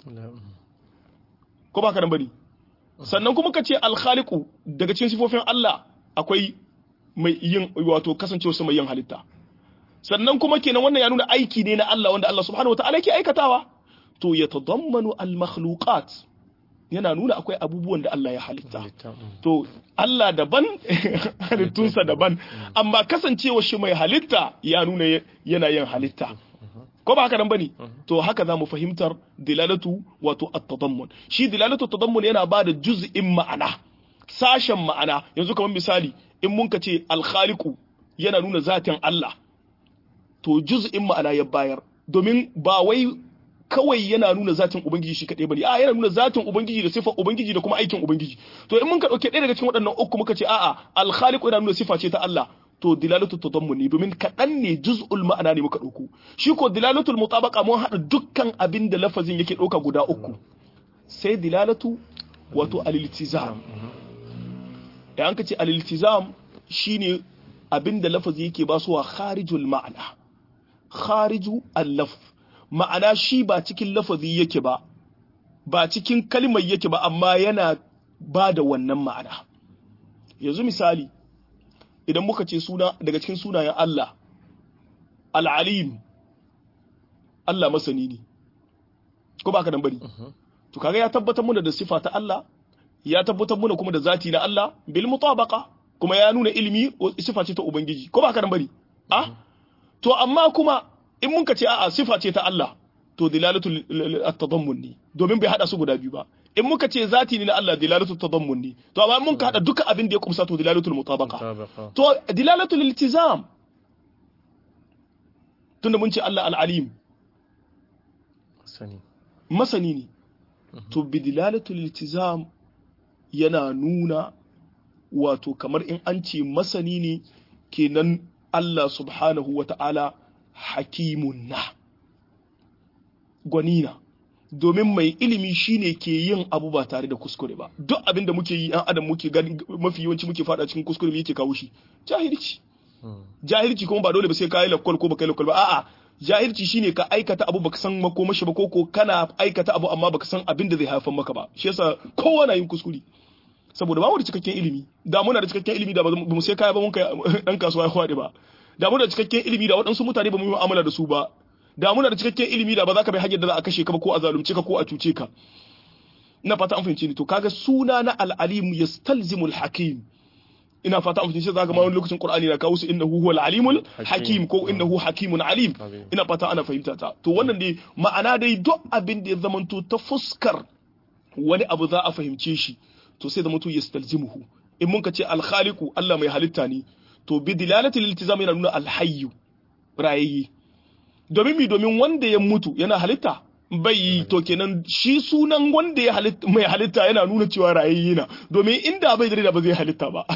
Speaker 2: ko ba ka nan bane sannan kuma ka ce alkhaliku daga cikin sifofin Allah akwai mai yin wato kasancewa su mai yin halitta sannan kuma kenan wannan ya nuna aiki ne na Allah wanda Allah subhanahu wataala yake aikatawa to ya tadammanu al-makhluqat yana nuna akwai abubuwan da Allah ya halitta to Allah daban halittunsa daban amma kasancewa shi mai halitta ya nuna yana yin halitta ko ba haka nan bane to haka zamu fahimtar dilalatu wato at-tadammun shi dilalatu at-tadammun yana bada juz'in ma'ana sashen ma'ana yanzu kamar misali in mun ka ce al-khaliqu yana nuna zatin Allah to juz'in ma'ana ya bayar domin ba wai kawai yana nuna zatin ubangiji shi kaɗai bane a yana nuna zatin ubangiji da sifar ubangiji da kuma aikin ubangiji to in mun ka dauke ɗaya daga cikin waɗannan uku muka ce a'a al-khaliqu yana nuna sifa ce ta Allah to dilalatu tadammuni domin kaɗan ne juz'ul ma'ana ne muka ɗauko shi ko dilalatul mutabaqa mun haɗa dukkan abin da lafazin yake ɗauka guda uku sai dilalatu wato al-iltizam da an ka ce al-iltizam shine abin da lafazi yake basuwa kharijul ma'ana khariju al-lafz ma'ana shi ba cikin lafazi yake ba ba cikin kalmar yake ba amma yana ba da wannan ma'ana yanzu misali idan muka ce suna daga cikin sunayen Allah al'alim Allah masani ne ko ba ka dan bari to kaga ya tabbatar muna da sifa ta Allah ya tabbatar muna kuma da zati na Allah bil mutabaqa kuma ya nuna ilimi sifa ce ta ubangiji ko ba ka dan bari ah to amma kuma in mun ka ce a'a sifa ce ta Allah to dilalatul at-tadammun ne domin bai hada su guda biyu ba in muka ce zati ne na Allah dilalatul tadammun ne to amma mun ka hada duka abin da ya kumsa to dilalatul mutabaqa
Speaker 1: mutabaqa
Speaker 2: to dilalatul iltizam tunda mun ce Allah al-alim
Speaker 1: sani
Speaker 2: masani ne to bi dilalatul iltizam yana nuna wato kamar in an ce masani ne kenan Allah subhanahu wa ta'ala hakimun na gwanina domin mai ilimi shine ke yin abu ba tare da kuskure ba duk abin da muke yi yan adam muke gani mafi yawanci muke fada cikin kuskure me yake kawo shi jahilci jahilci kuma ba dole ba sai ka yi lakwal ko ba kai lakwal ba a'a jahilci shine ka aikata abu baka san makomashi ba koko kana aikata abu amma baka san abin da zai haifar maka ba shi yasa kowa na yin kuskure saboda ba mu da cikakken ilimi da muna da cikakken ilimi da ba mu sai kaya ba mun kai dan kasuwa ya kwade ba da muna da cikakken ilimi da waɗansu mutane ba mu yi mu'amala da su ba da muna da cikakken ilimi da ba za ka bai hanyar da za a kashe ka ba ko a zalunce ka ko a cuce ka ina fata an fahimci ni to kaga suna na al-alim yastalzimu al-hakim ina fata an fahimci zaka ma wani lokacin qur'ani na kawo su innahu huwal alimul hakim ko innahu hakimun alim ina fata ana fahimta ta to wannan dai ma'ana dai duk abin da ya zamanto ta fuskar wani abu za a fahimce shi to sai zamanto yastalzimuhu in mun ka ce al-khaliqu Allah mai halitta ne to bi dilalatil iltizam yana nuna al-hayyu rayayye domin mi domin wanda ya mutu yana halitta bai yi to kenan shi sunan wanda ya halitta mai halitta yana nuna cewa rayayye na domin inda bai da ba zai halitta ba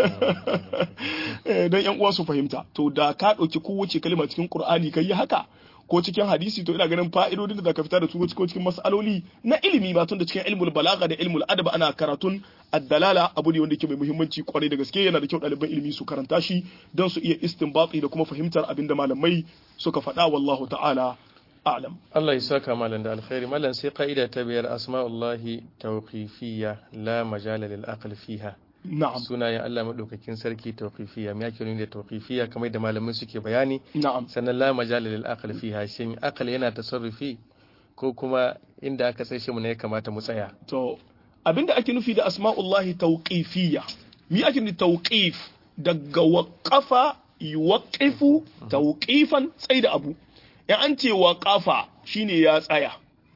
Speaker 2: dan yan uwa su fahimta to da ka dauki kowace kalma cikin qur'ani kai yi haka ko cikin hadisi to ina ganin fa'idodin da zaka fita da su ko cikin mas'aloli na ilimi ba tun da cikin ilmul balaga da ilmul adab ana karatun ad-dalala abu ne wanda yake mai muhimmanci kwarai da gaske yana da kyau ɗaliban ilimi su karanta shi don su iya istinbati da kuma fahimtar abin da malamai suka faɗa wallahu ta'ala a'lam
Speaker 1: Allah ya saka malam da alkhairi malam sai ka'ida ta biyar asma'ullahi tawqifiyya la majala lil aql fiha
Speaker 2: na'am
Speaker 1: sunayen Allah madaukakin sarki tawqifiyya me yake nuni da tawqifiyya kamar da malamai suke bayani
Speaker 2: na'am
Speaker 1: sannan la majala lil aql fiha shin aql yana tasarrufi ko kuma inda aka sai shi mu ne ya kamata mu tsaya
Speaker 2: to abinda ake nufi da asma'ullahi tawqifiyya mi ake nufi tawqif daga waqafa yuwaqifu tawqifan tsaida abu in an ce waqafa shine ya tsaya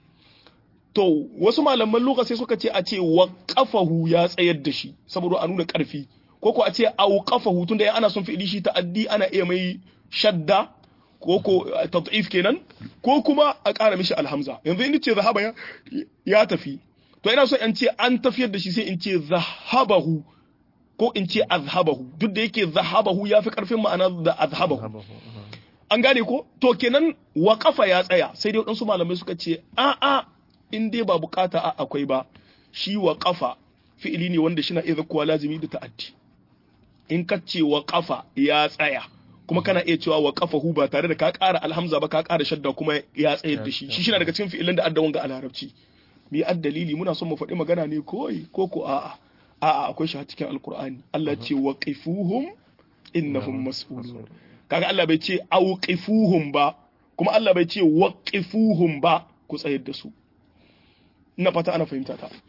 Speaker 2: to wasu malaman lugha sai suka ce a ce waqafahu ya tsayar da shi saboda a nuna karfi ko ko a ce auqafahu tunda in ana son fi'ili shi ta'addi ana iya mai shadda ko ko tad'if kenan ko kuma a ƙara mishi alhamza yanzu in ce zahaba ya, ya tafi to ina so in ce an tafiyar da shi sai in ce zahabahu ko in ce azhabahu duk da yake zahabahu ya fi ƙarfin ma'ana da azhabahu an gane ko to kenan waƙafa ya tsaya sai dai waɗansu malamai suka ce a'a in dai ba bukata a akwai ba shi waƙafa fi'ili ne wanda shina iya zakkuwa lazimi da ta'addi in ka ce waƙafa ya tsaya kuma kana iya cewa waƙafahu ba tare da ka ƙara alhamza ba ka ƙara shadda kuma ya tsayar da shi shi shina daga cikin fi'ilan da addawan ga larabci mi ad dalili muna son mu faɗi magana ne koi ko ko a'a a'a akwai shi a cikin alqur'ani Allah ce waqifuhum innahum mas'ulun kaga Allah bai ce auqifuhum ba kuma Allah bai ce waqifuhum ba ku tsayar da su ina fata ana fahimta ta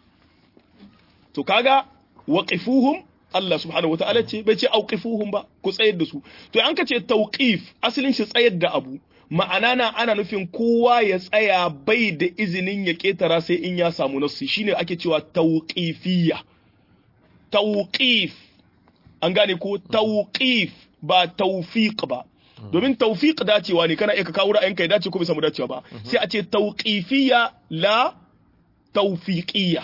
Speaker 2: to kaga waqifuhum Allah subhanahu wataala ce bai ce auqifuhum ba ku tsayar da su to an ka ce tauqif asalin shi tsayar da abu ma'ana na ana nufin kowa ya tsaya bai da izinin ya ketara sai in ya samu nassi shine ake cewa tauqifiyya tauqif an gane ko tauqif ba tawfiq ba domin tawfiq dacewa ne kana iya ka kawo ra'ayinka ya dace ko bai samu dacewa ba sai a ce tauqifiyya la tawfiqiyya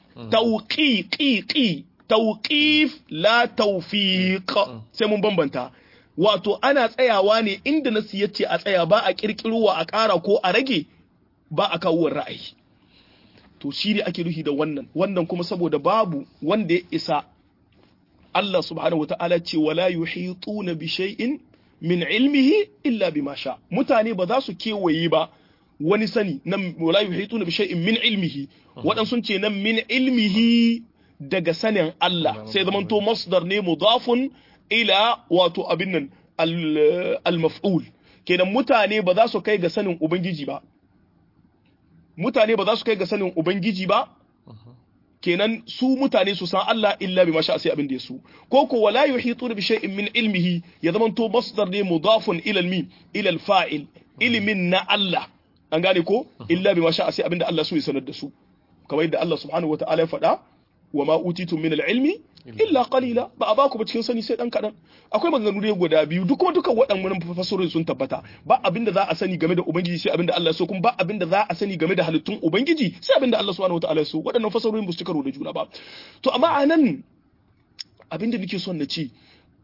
Speaker 2: tawqiqi tawqif la tawfiq sai mun bambanta wato ana tsayawa ne inda nasu yace a tsaya ba a kirkirowa a ƙara ko a rage ba a kawo ra'ayi to shi ne ake nufi da wannan wannan kuma saboda babu wanda ya isa Allah subhanahu wa ta'ala ce wala yuhituna bi shay'in min ilmihi illa bima sha mutane ba za su kewaye ba wani sani nan wala yuhituna bi shay'in min ilmihi wadan sun ce nan min ilmihi daga sanin Allah sai zaman to masdar ne mudafun ila wato abin nan al-maf'ul kenan mutane ba za su kai ga sanin ubangiji ba mutane ba za su kai ga sanin ubangiji ba kenan su mutane su san Allah illa bi masha sai abin da ya su ko ko wala yuhitu bi shay'in min ilmihi ya zaman to masdar ne mudafun ila al ila al-fa'il ilimin na Allah an gane ko illa bi masha sai abin da Allah so ya sanar da su kamar yadda Allah subhanahu wataala ya faɗa wa ma utitum min al-ilmi illa qalila ba a ba ku ba cikin sani sai dan kadan akwai maganganu ne guda biyu duk kuma dukan waɗannan fasarorin sun tabbata ba abinda za a sani game da ubangiji sai abinda Allah ya so kuma ba abinda za a sani game da halittun ubangiji sai abinda Allah subhanahu wataala ya so waɗannan fasarorin ba su karo da juna ba to amma anan abinda nake son na ce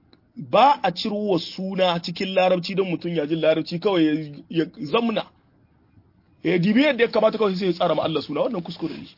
Speaker 2: ba a ciro wa suna cikin larabci don mutum ya ji larabci kawai ya zamna ya dibi yadda ya kamata kawai sai ya tsara ma Allah suna wannan kuskure ne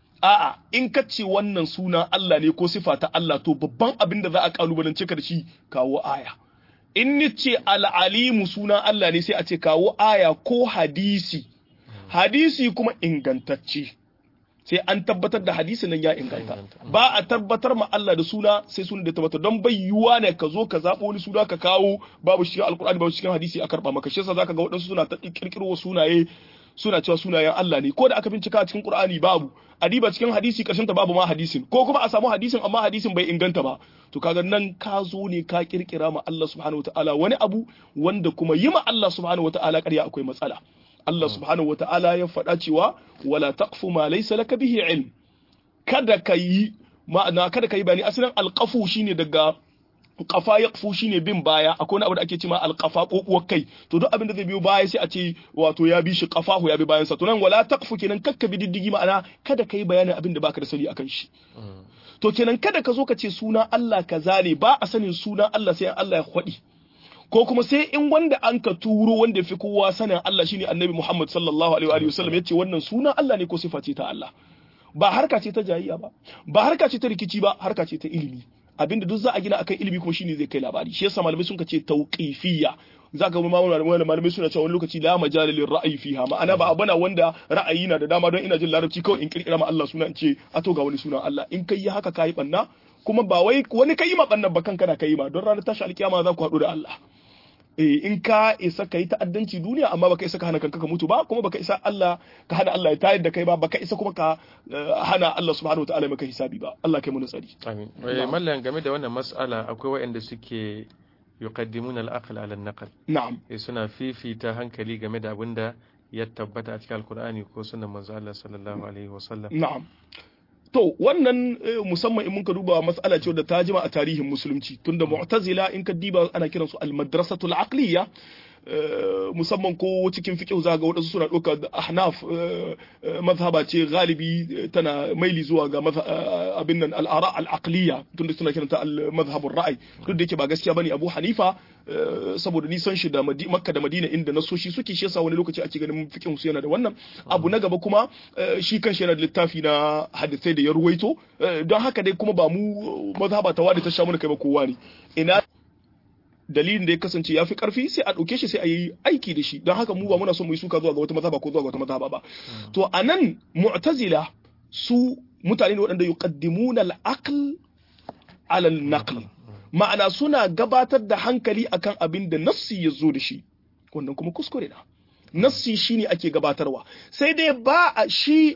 Speaker 2: a'a in ka ce wannan suna Allah ne ko sifa ta Allah to babban abin da za a kalubalance ka da shi kawo aya in ni ce al'alimu suna Allah ne sai a ce kawo aya ko hadisi hadisi kuma ingantacce sai an tabbatar da hadisi nan ya inganta ba a tabbatar ma Allah da suna sai suna da tabbatar don bai yiwuwa ne ka zo ka zaɓo wani suna ka kawo babu cikin alkur'ani babu cikin hadisi a karɓa maka shi yasa zaka ga waɗansu suna ta kirkiro sunaye suna cewa sunayen Allah ne ko da aka bincika cikin Qur'ani babu adiba cikin hadisi karshen ta babu ma hadisin ko kuma a samu hadisin amma hadisin bai inganta ba to kaga nan ka zo ne ka kirkira ma Allah subhanahu wataala wani abu wanda kuma yi ma Allah subhanahu wataala ƙarya akwai matsala Allah subhanahu wataala ya faɗa cewa wala taqfu ma laysa laka bihi ilm kada ka yi ma'ana kada ka yi bani asalin alqafu shine daga kafa ya kufu shine bin baya akwai wani abu da ake cewa alqafa kokuwar kai to duk abin da zai biyo baya sai a ce wato ya bi shi kafahu ya bi bayan sa to nan wala taqfu kenan kakka bi diddigi ma'ana kada kai bayanin abin da baka da sani akan shi to kenan kada ka zo ka ce suna Allah kaza ne ba a sanin suna Allah sai Allah ya kwadi ko kuma sai in wanda an ka turo wanda fi kowa sanin Allah shine Annabi Muhammad sallallahu alaihi wa sallam yace wannan suna Allah ne ko sifa ce ta Allah ba harka ce ta jayayya ba ba harka ce ta rikici ba harka ce ta ilimi abinda duk za a gina akan ilimi kuma shine zai kai labari shi yasa malamai sun ce tauqifiyya zaka ga malamai malamai suna cewa wani lokaci la majala lil ra'yi fiha ma'ana ba abana wanda ra'ayi na da dama don ina jin larabci kawai in kirkira ma Allah suna in ce a to ga wani sunan Allah in kai haka kai banna kuma ba wai wani kai ma bannan ba kanka na kai ma don ranar tashi alkiyama za ku haɗu da Allah eh in ka isa ka yi ta'addanci duniya amma baka isa ka hana kanka ka mutu ba kuma baka isa Allah ka hana Allah ya tayar da kai ba baka isa kuma ka hana Allah subhanahu wataala maka hisabi ba Allah kai mu tsari
Speaker 1: amin mallan game da wannan mas'ala akwai waɗanda suke yuqaddimuna al-aql ala an-naql
Speaker 2: na'am
Speaker 1: eh suna fifita hankali game da abinda ya tabbata a cikin alkur'ani ko sunan manzo Allah sallallahu alaihi wasallam
Speaker 2: na'am to wannan musamman in muka duba mas'ala ce da ta jima a tarihin musulunci tunda mu'tazila in ka diba ana kiransu al-madrasatul aqliyya musamman ko cikin fiqh za ga wadansu suna ɗauka ahnaf mazhaba ce galibi tana maili zuwa ga abin nan al-ara al-aqliyya tunda suna kiranta al-mazhabur ra'ay duk da yake ba gaskiya bane Abu Hanifa saboda nisan shi da Makka da Madina inda nasoshi suke shi yasa wani lokaci ake ganin fiqh su yana da wannan abu na gaba kuma shi kanshi yana da littafi na hadisai da ya ruwaito don haka dai kuma ba mu mazhaba ta wada ta sha mana kai ba kowa ne ina dalilin da ya kasance ya fi karfi sai a ɗauke shi sai a yi aiki da shi don haka mu ba muna son mu yi suka zuwa ga wata mazhaba ko zuwa ga wata mazhaba ba to a nan mu'tazila su mutane ne waɗanda yuqaddimuna al-aql ala al-naql ma'ana suna gabatar da hankali akan abin da nassi ya zo da shi wannan kuma kuskure na nassi shine ake gabatarwa sai dai ba a shi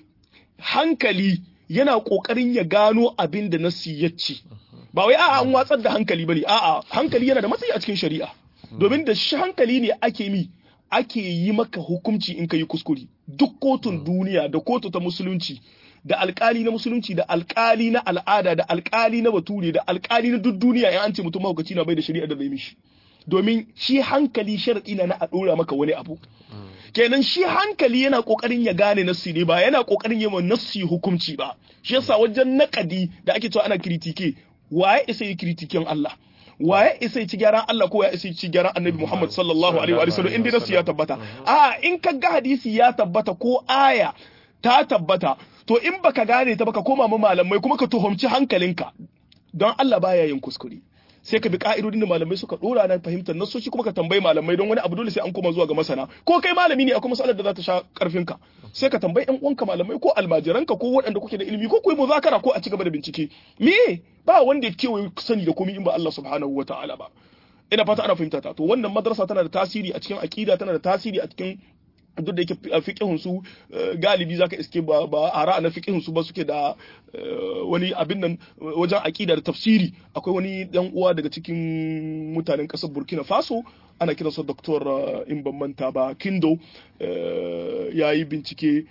Speaker 2: hankali yana kokarin ya gano abin da nassi ya ce ba wai a'a an watsar da hankali bane a'a hankali yana da matsayi a cikin shari'a domin da shi hankali ne ake mi ake yi maka hukunci in ka yi kuskure duk kotun duniya da kotu ta musulunci da alkali na musulunci da alkali na al'ada da alkali na bature da alkali na duk duniya in an ce mutum mahaukaci na bai da shari'a da zai mishi domin shi hankali sharadi na na a dora maka wani abu kenan shi hankali yana kokarin ya gane nassi ne ba yana kokarin yi wa nassi hukunci ba shi yasa wajen nakadi da ake cewa ana kritike waye isa yi kritiken Allah waye isa yi ci gyaran Allah ko ya isa yi ci gyaran Annabi Muhammad sallallahu alaihi wa sallam inda nassi ya tabbata a in ka ga hadisi ya tabbata ko aya ta tabbata to in baka gane ta baka koma ma malamai kuma ka tuhumci hankalinka don Allah baya yin kuskure sai ka bi ka'idodin da malamai suka dora na fahimtar nasoshi kuma ka tambayi malamai don wani abu dole sai an koma zuwa ga masana ko kai malami ne akwai masalar da za ta sha karfin ka sai ka tambayi yan uwanka malamai ko almajiranka ko waɗanda kuke da ilimi ko ku yi muzakara ko a ci gaba da bincike me ba wanda ya kewaye sani da komai in ba Allah subhanahu wataala ba ina fata ana fahimta ta to wannan madrasa tana da tasiri a cikin aqida tana da tasiri a cikin duk da yake fiqihun su galibi zaka iske ba ba ara na fiqihun su ba suke da wani abin nan wajen aqida da tafsiri akwai wani dan uwa daga cikin mutanen kasar Burkina Faso ana kiransa Dr. in ban manta ba Kindo yayi bincike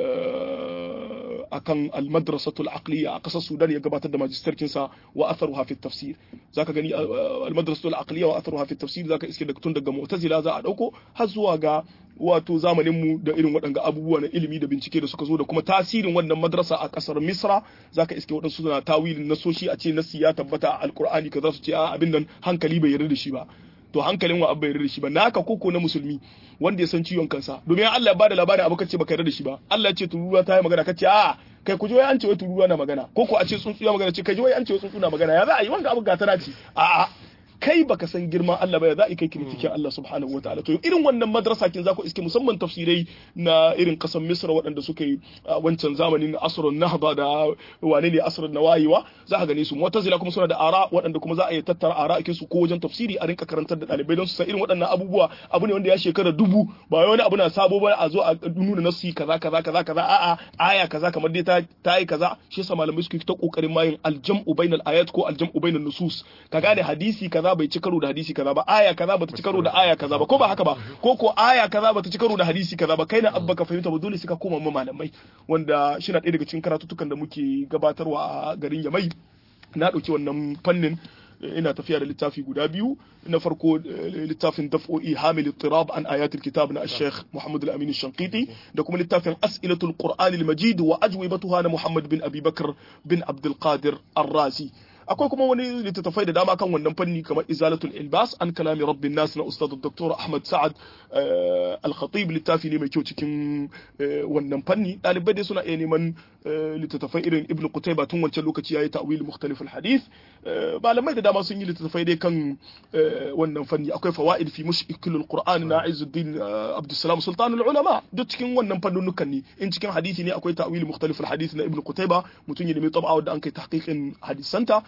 Speaker 2: akan al-madrasatul aqliya a kasar Sudan ya gabatar da magisterkin sa wa atharuha fi tafsir zaka gani al-madrasatul aqliya wa atharuha fi tafsir zaka iske da tun daga mu'tazila za a dauko har zuwa ga wato zamanin mu da irin waɗanga abubuwa na ilimi da bincike da suka zo da kuma tasirin wannan madrasa a kasar Misra zaka iske waɗansu suna tawilin nasoshi a ce nasi ya tabbata a alqur'ani kaza su ce a abin nan hankali bai yarda da shi ba to hankalin wa abba yarda da shi ba naka koko na musulmi wanda ya san ciwon kansa domin Allah ya bada labarin abu kace baka yarda da shi ba Allah ya ce tururuwa ta yi magana kace a kai ku ji wai an ce wai tururuwa na magana koko a ce tsuntsu ya magana ce kai ji wai an ce wai tsuntsu na magana ya za a yi wanga abu gatana ce a a kai baka san girman Allah ba ya za a kai kritikin Allah subhanahu wa ta'ala to irin wannan madrasa kin za ku iske musamman tafsirai na irin kasan Misra waɗanda suka yi wancan zamanin asrun nahda da wane ne asrun nawayiwa za ka gane su mu'tazila kuma suna da ara waɗanda kuma za a yi tattara ara ake su ko wajen tafsiri a rinka karantar da ɗalibai don su san irin waɗannan abubuwa abu ne wanda ya shekara dubu ba wani abu na sabo ba a zo a nuna nasu kaza kaza kaza kaza a'a aya kaza kamar dai ta ta yi kaza shi yasa malamai suke ta kokarin mayin aljam'u bainal ayat ko aljam'u bainal nusus ka gane hadisi kaza bai ci karo da hadisi kaza ba aya kaza bata ci karo da aya kaza ba ko ba haka ba ko ko aya kaza bata ci karo da hadisi kaza ba kai na abba ka fahimta ba dole sai ka koma ma malamai wanda shi na ɗaya daga cikin karatutukan da muke gabatarwa a garin Yamai na ɗauki wannan fannin ina tafiya da littafi guda biyu na farko littafin daf'o'i hamil tirab an ayatul kitab na Sheikh Muhammad al-Amin Shanqiti da kuma littafin as'ilatul Qur'an al-Majid wa ajwibatuha na Muhammad bin Abi Bakr bin Abdul Qadir Ar-Razi akwai kuma wani littattafai da dama kan wannan fanni kamar izalatul ilbas an kalami rabbin nas na ustad dr ahmad sa'ad al-khatib littafi ne mai kyau cikin wannan fanni dalibai dai suna iya neman littattafai irin ibn qutayba tun wancan lokaci yayi ta'wil mukhtalif al-hadith malamai da dama sun yi littattafai dai kan wannan fanni akwai fawaid fi mushkil al-qur'an na izzuddin abdussalam sultan al-ulama duk cikin wannan fannunukan ne in cikin hadisi ne akwai ta'wil mukhtalif al-hadith na ibn qutayba mutun ya nemi tab'a da an kai tahqiqin hadisanta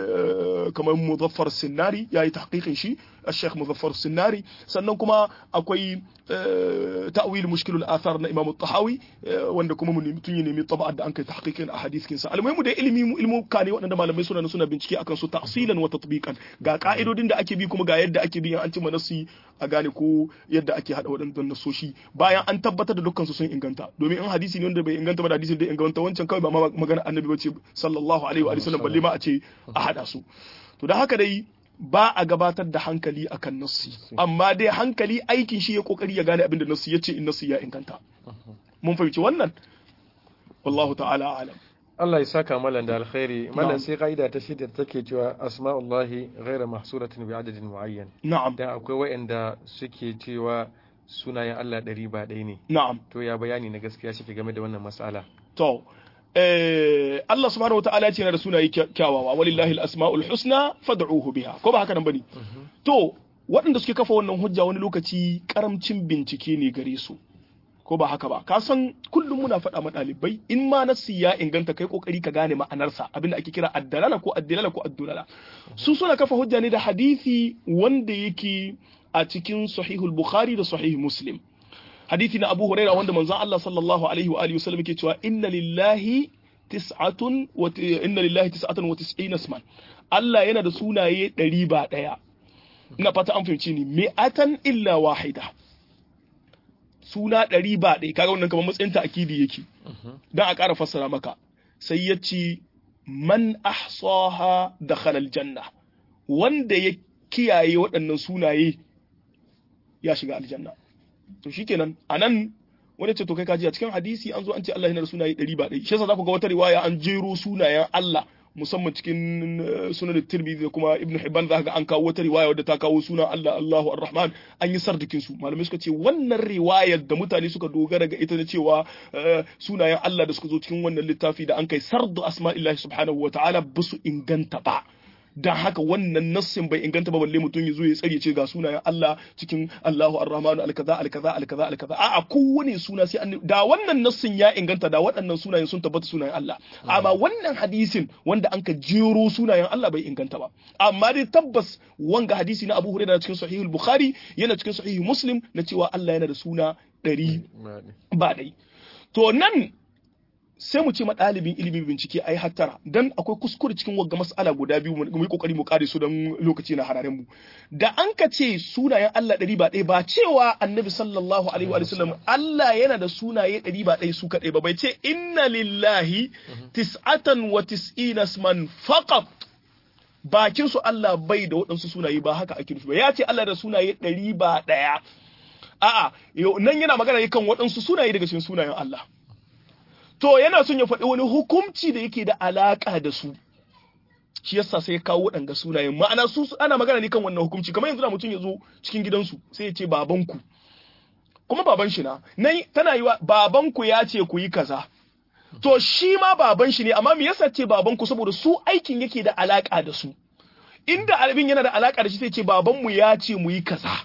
Speaker 2: kamar muzaffar sinnari ya yi tahqiqin shi الشيخ مظفر السناري sannan kuma akwai ta'wil mushkilul athar na Imam Tahawi wanda kuma mun mutun ya nemi tab'a da an kai tahqiqin ahadith kinsa almuhimu da ilimi ilmu kane waɗanda malamai suna suna bincike akan su tafsilan wa tatbiqan ga ka'idodin da ake bi kuma ga yadda ake bi an ci manasi a gane ko yadda ake hada waɗannan nasoshi bayan an tabbatar da dukkan su sun inganta domin in hadisi ne wanda bai inganta ba da hadisin da inganta wancan kawai ba ma magana annabi bace sallallahu alaihi wa sallam balle ma a ce a hada su to da haka dai ba a gabatar da hankali akan nassi amma dai hankali aikin shi ya kokari ya gane abin da nassi ya ce in nassi ya inganta mun fahimci wannan wallahu ta'ala alam
Speaker 1: Allah ya saka malan da alkhairi malan sai ka'ida ta shida take cewa asma'ullahi ghaira mahsuratin bi adadin muayyan
Speaker 2: na'am
Speaker 1: dan akwai wayanda suke cewa sunayen Allah ɗari ba ɗaya ne
Speaker 2: na'am
Speaker 1: to ya bayani na gaskiya shi game da wannan mas'ala
Speaker 2: to eh Allah subhanahu wataala ya ce yana da sunaye kyawawa walillahi al-asma'ul husna fad'uhu biha ko ba haka nan bane to waɗanda suke kafa wannan hujja wani lokaci karamcin bincike ne gare su ko ba haka ba ka san kullum muna faɗa ma ɗalibai in ma nassi ya inganta kai kokari ka gane ma'anarsa abinda ake kira addalala ko addalala ko addulala su suna kafa hujja ne da hadisi wanda yake a cikin sahihul bukhari da sahih muslim hadisi na Abu Huraira wanda manzon Allah sallallahu alaihi wa alihi wasallam yake cewa inna lillahi tis'atun wa inna lillahi tis'atan wa tis'ina isman Allah yana da sunaye ɗari ba ɗaya ina fata an fahimci ni mi'atan illa wahida suna ɗari ba ɗaya kaga wannan kamar matsayin ta'kidi yake dan a ƙara fassara maka sai ya ce man ahsaha dakhala aljanna wanda ya kiyaye waɗannan sunaye ya shiga aljanna to shikenan anan wani ce to kai kaji a cikin hadisi an zo an ce Allah yana da sunaye ɗari ba ɗari shi yasa za ku ga wata riwaya an jero sunayen Allah musamman cikin sunan tirmidhi da kuma ibnu hibban za ga an kawo wata riwaya wadda ta kawo sunan Allah Allahu ar-Rahman an yi sardikin su malamai suka ce wannan riwayar da mutane suka dogara ga ita da cewa sunayen Allah da suka zo cikin wannan littafi da an kai sardu asma'illahi subhanahu wa ta'ala ba su inganta ba dan haka wannan nassin bai inganta ba balle mutum ya zo ya tsare ce ga sunayen Allah cikin Allahu Ar-Rahmanu al-kaza al-kaza al-kaza al-kaza a'a kowane suna sai an da wannan nassin ya inganta da waɗannan sunayen sun tabbata sunayen Allah amma wannan hadisin wanda an ka jero sunayen Allah bai inganta ba amma dai tabbas wanga hadisi na Abu Hurairah cikin Sahih al-Bukhari yana cikin Sahih Muslim na cewa Allah yana da suna ɗari ba ɗai to nan sai mu ce ma ɗalibin ilimin bincike ai hattara dan akwai kuskure cikin wagga mas'ala guda biyu mu yi kokari mu kare su don lokaci na hararen mu da an ka ce sunayen Allah ɗari ba ɗaya ba cewa annabi sallallahu alaihi wa sallam Allah yana da sunaye ɗari ba ɗaya su kaɗai ba bai ce inna lillahi tis'atan wa tis'ina man faqat bakin su Allah bai da waɗansu sunaye ba haka ake nufi ba ya ce Allah da sunaye ɗari ba ɗaya a'a nan yana magana kan waɗansu sunaye daga cikin sunayen Allah to yana son ya faɗi wani hukunci da yake da alaƙa da su shi yasa sai ya kawo waɗanga sunayen ma'ana su ana magana ne kan wannan hukunci kamar yanzu da mutum ya zo cikin gidansu sai ya ce babanku kuma baban shi na nan tana yi wa babanku ya ce ku yi kaza to shi ma baban shi ne amma me yasa ce babanku saboda su aikin yake da alaƙa da su inda abin yana da alaƙa da shi sai ce babanmu ya ce mu yi kaza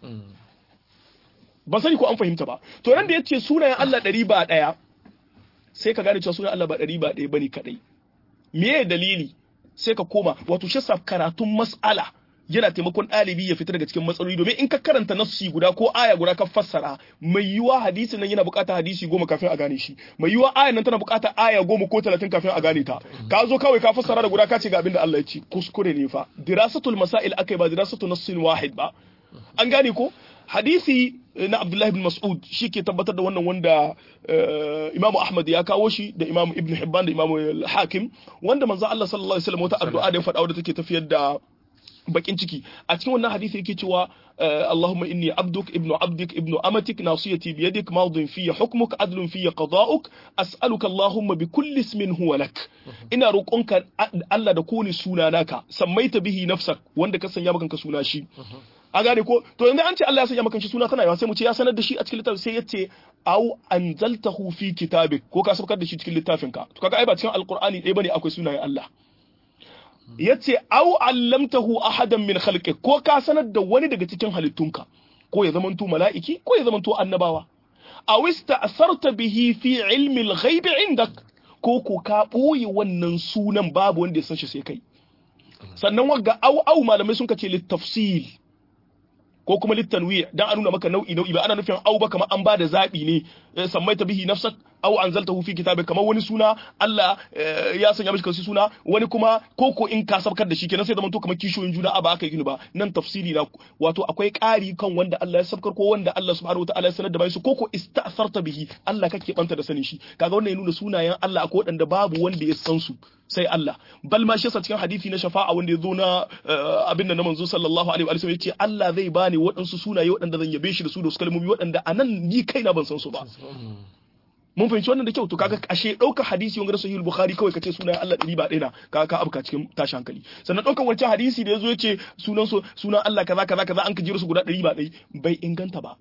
Speaker 2: ban sani ko an fahimta ba to nan da ya ce sunayen Allah ɗari ba ɗaya sai ka gane cewa sunan Allah ba ɗari ba ɗaya bane kaɗai. Me dalili? Sai ka koma wato shi karatun mas'ala yana taimakon ɗalibi ya fita daga cikin matsaloli domin in ka karanta nassi guda ko aya guda ka fassara mai yiwa hadisi nan yana buƙatar hadisi goma kafin a gane shi mai yiwa aya nan tana buƙatar aya goma ko talatin kafin a gane ta ka zo kawai ka fassara da guda ka ce ga abin da Allah ya ce kuskure ne fa dirasatul masail akai ba dirasatul nassin wahid ba an gane ko hadisi na Abdullahi bin Mas'ud shi ke tabbatar da wannan wanda Imam Ahmad ya kawo shi da Imam Ibn Hibban da Imam Hakim wanda manzo Allah sallallahu alaihi wasallam wata addu'a da ya faɗa wadda take tafiyar da bakin ciki a cikin wannan hadisi yake cewa Allahumma inni abduk ibnu abdik ibnu amatik nasiyati bi yadik madin fi hukmuk adlun fi qada'uk as'aluka Allahumma bi kulli ismin huwa lak ina roƙonka Allah da kone suna naka sammaita bihi nafsak wanda ka sanya maka suna shi a gane ko to yanzu an ce Allah ya sanya maka shi suna tana yawa sai mu ce ya sanar da shi a cikin littafin sai ya ce au anzaltahu fi kitabik ko ka sabkar da shi cikin littafin ka to kaga ai ba cikin alqur'ani ɗaya bane akwai sunayen Allah yace au allamtahu ahadan min khalqik ko ka sanar da wani daga cikin halittunka ko ya zamanto mala'iki ko ya zamanto annabawa aw ista'sarta bihi fi ilmi al-ghaib indak ko ko ka boye wannan sunan babu wanda ya san shi sai kai sannan wagga au au malamai sun kace littafsil ko kuma littanwi dan a nuna maka nau'i nau'i ba ana nufin au ba kamar an bada zabi ne sammaita bihi nafsak au anzaltahu fi kitabik kamar wani suna Allah ya sanya mishi kansu suna wani kuma koko in ka sabkar da shi kenan sai zaman to kamar kishoyin juna a ba aka yi ba nan tafsiri na wato akwai ƙari kan wanda Allah ya sabkar ko wanda Allah subhanahu wataala ya sanar da bai su koko ista'sarta bihi Allah kake banta da sanin shi kaga wannan ya nuna sunayen Allah akwai wadanda babu wanda ya san su sai Allah bal ma shi cikin hadisi na shafa'a wanda ya zo na abin da na manzo sallallahu alaihi wa sallam yace Allah zai bani waɗansu sunaye waɗanda zan yabe shi da su da su kalmomi waɗanda anan ni kaina ban san su ba mun fahimci wannan da kyau to kaga ashe ɗaukar hadisi wanga sahih bukhari kawai kace sunayen Allah ɗari ba ɗaya na kaga ka abuka cikin tashi hankali sannan ɗaukar wancan hadisi da yazo yace sunan su sunan Allah kaza kaza kaza an ka jira su guda ɗari ba ɗaya bai inganta ba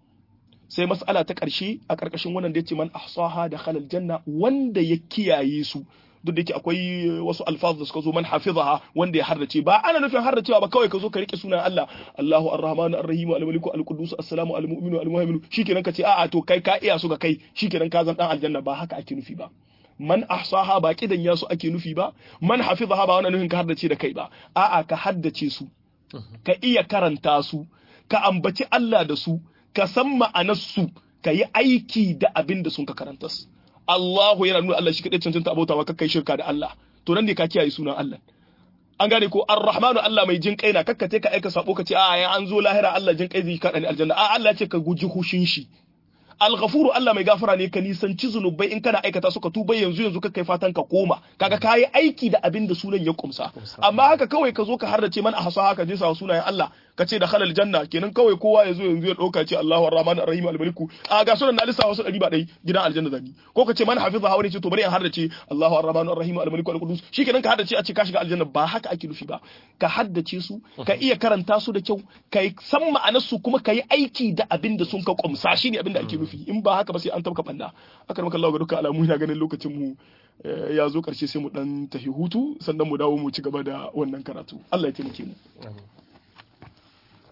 Speaker 2: sai mas'ala ta ƙarshe a ƙarƙashin wannan da yace man ahsaha da khalal janna wanda ya kiyaye su duk da yake akwai wasu alfaz da suka zo man hafizaha wanda ya hardace ba ana nufin hardacewa ba kawai ka zo ka rike sunan Allah Allahu Ar-Rahmanu Ar-Rahim Al-Maliku Al-Quddus As-Salamu Al-Mu'minu Al-Muhaymin shikenan ka ce a'a to kai ka iya su ga kai shikenan ka zan dan aljanna ba haka ake nufi ba man ahsaha ba kidan ya su ake nufi ba man hafizaha ba wannan nufin ka hardace da kai ba a'a ka haddace su ka iya karanta su ka ambaci Allah da su ka san ma'anar su ka yi aiki da abin da sun ka karanta su Allahu yana nuna Allah shi kadai cancanta abautawa kakkai shirka da Allah to nan ne ka kiyaye sunan Allah an gane ko Ar-Rahmanu Allah mai jin kai na kakkate ka aika sabo ka ce a ya an zo lahira Allah jin kai zai kada ni aljanna a Allah ce ka guji hushin shi Al-Ghafuru Allah mai gafara ne ka nisanci zunubai in kana aikata su ka tuba yanzu yanzu kai fatan ka koma kaga kayi aiki da abin da sunan ya kumsa amma haka kawai ka zo ka harrace man a hasa haka je sa sunayen Allah ka ce da halal janna kenan kawai kowa ya zo yanzu ya dauka ce Allahu Ar-Rahman Ar-Rahim Al-Maliku a ga sunan na lissa wasu ɗari ba ɗai gidan aljanna zani ko ka ce man hafiza hawa ne ce to bari in haddace Allahu Ar-Rahman Ar-Rahim Al-Maliku Al-Qudus shikenan ka haddace a ce ka shiga aljanna ba haka ake nufi ba ka haddace su ka iya karanta su da kyau ka san ma'anar su kuma ka yi aiki da abin da sun ka kumsa shine abin da ake nufi in ba haka ba sai an tabka banda aka maka Allah ga dukkan alamu ina ganin lokacin mu ya zo karshe sai mu dan tafi hutu sannan mu dawo mu ci gaba da wannan karatu Allah ya taimake mu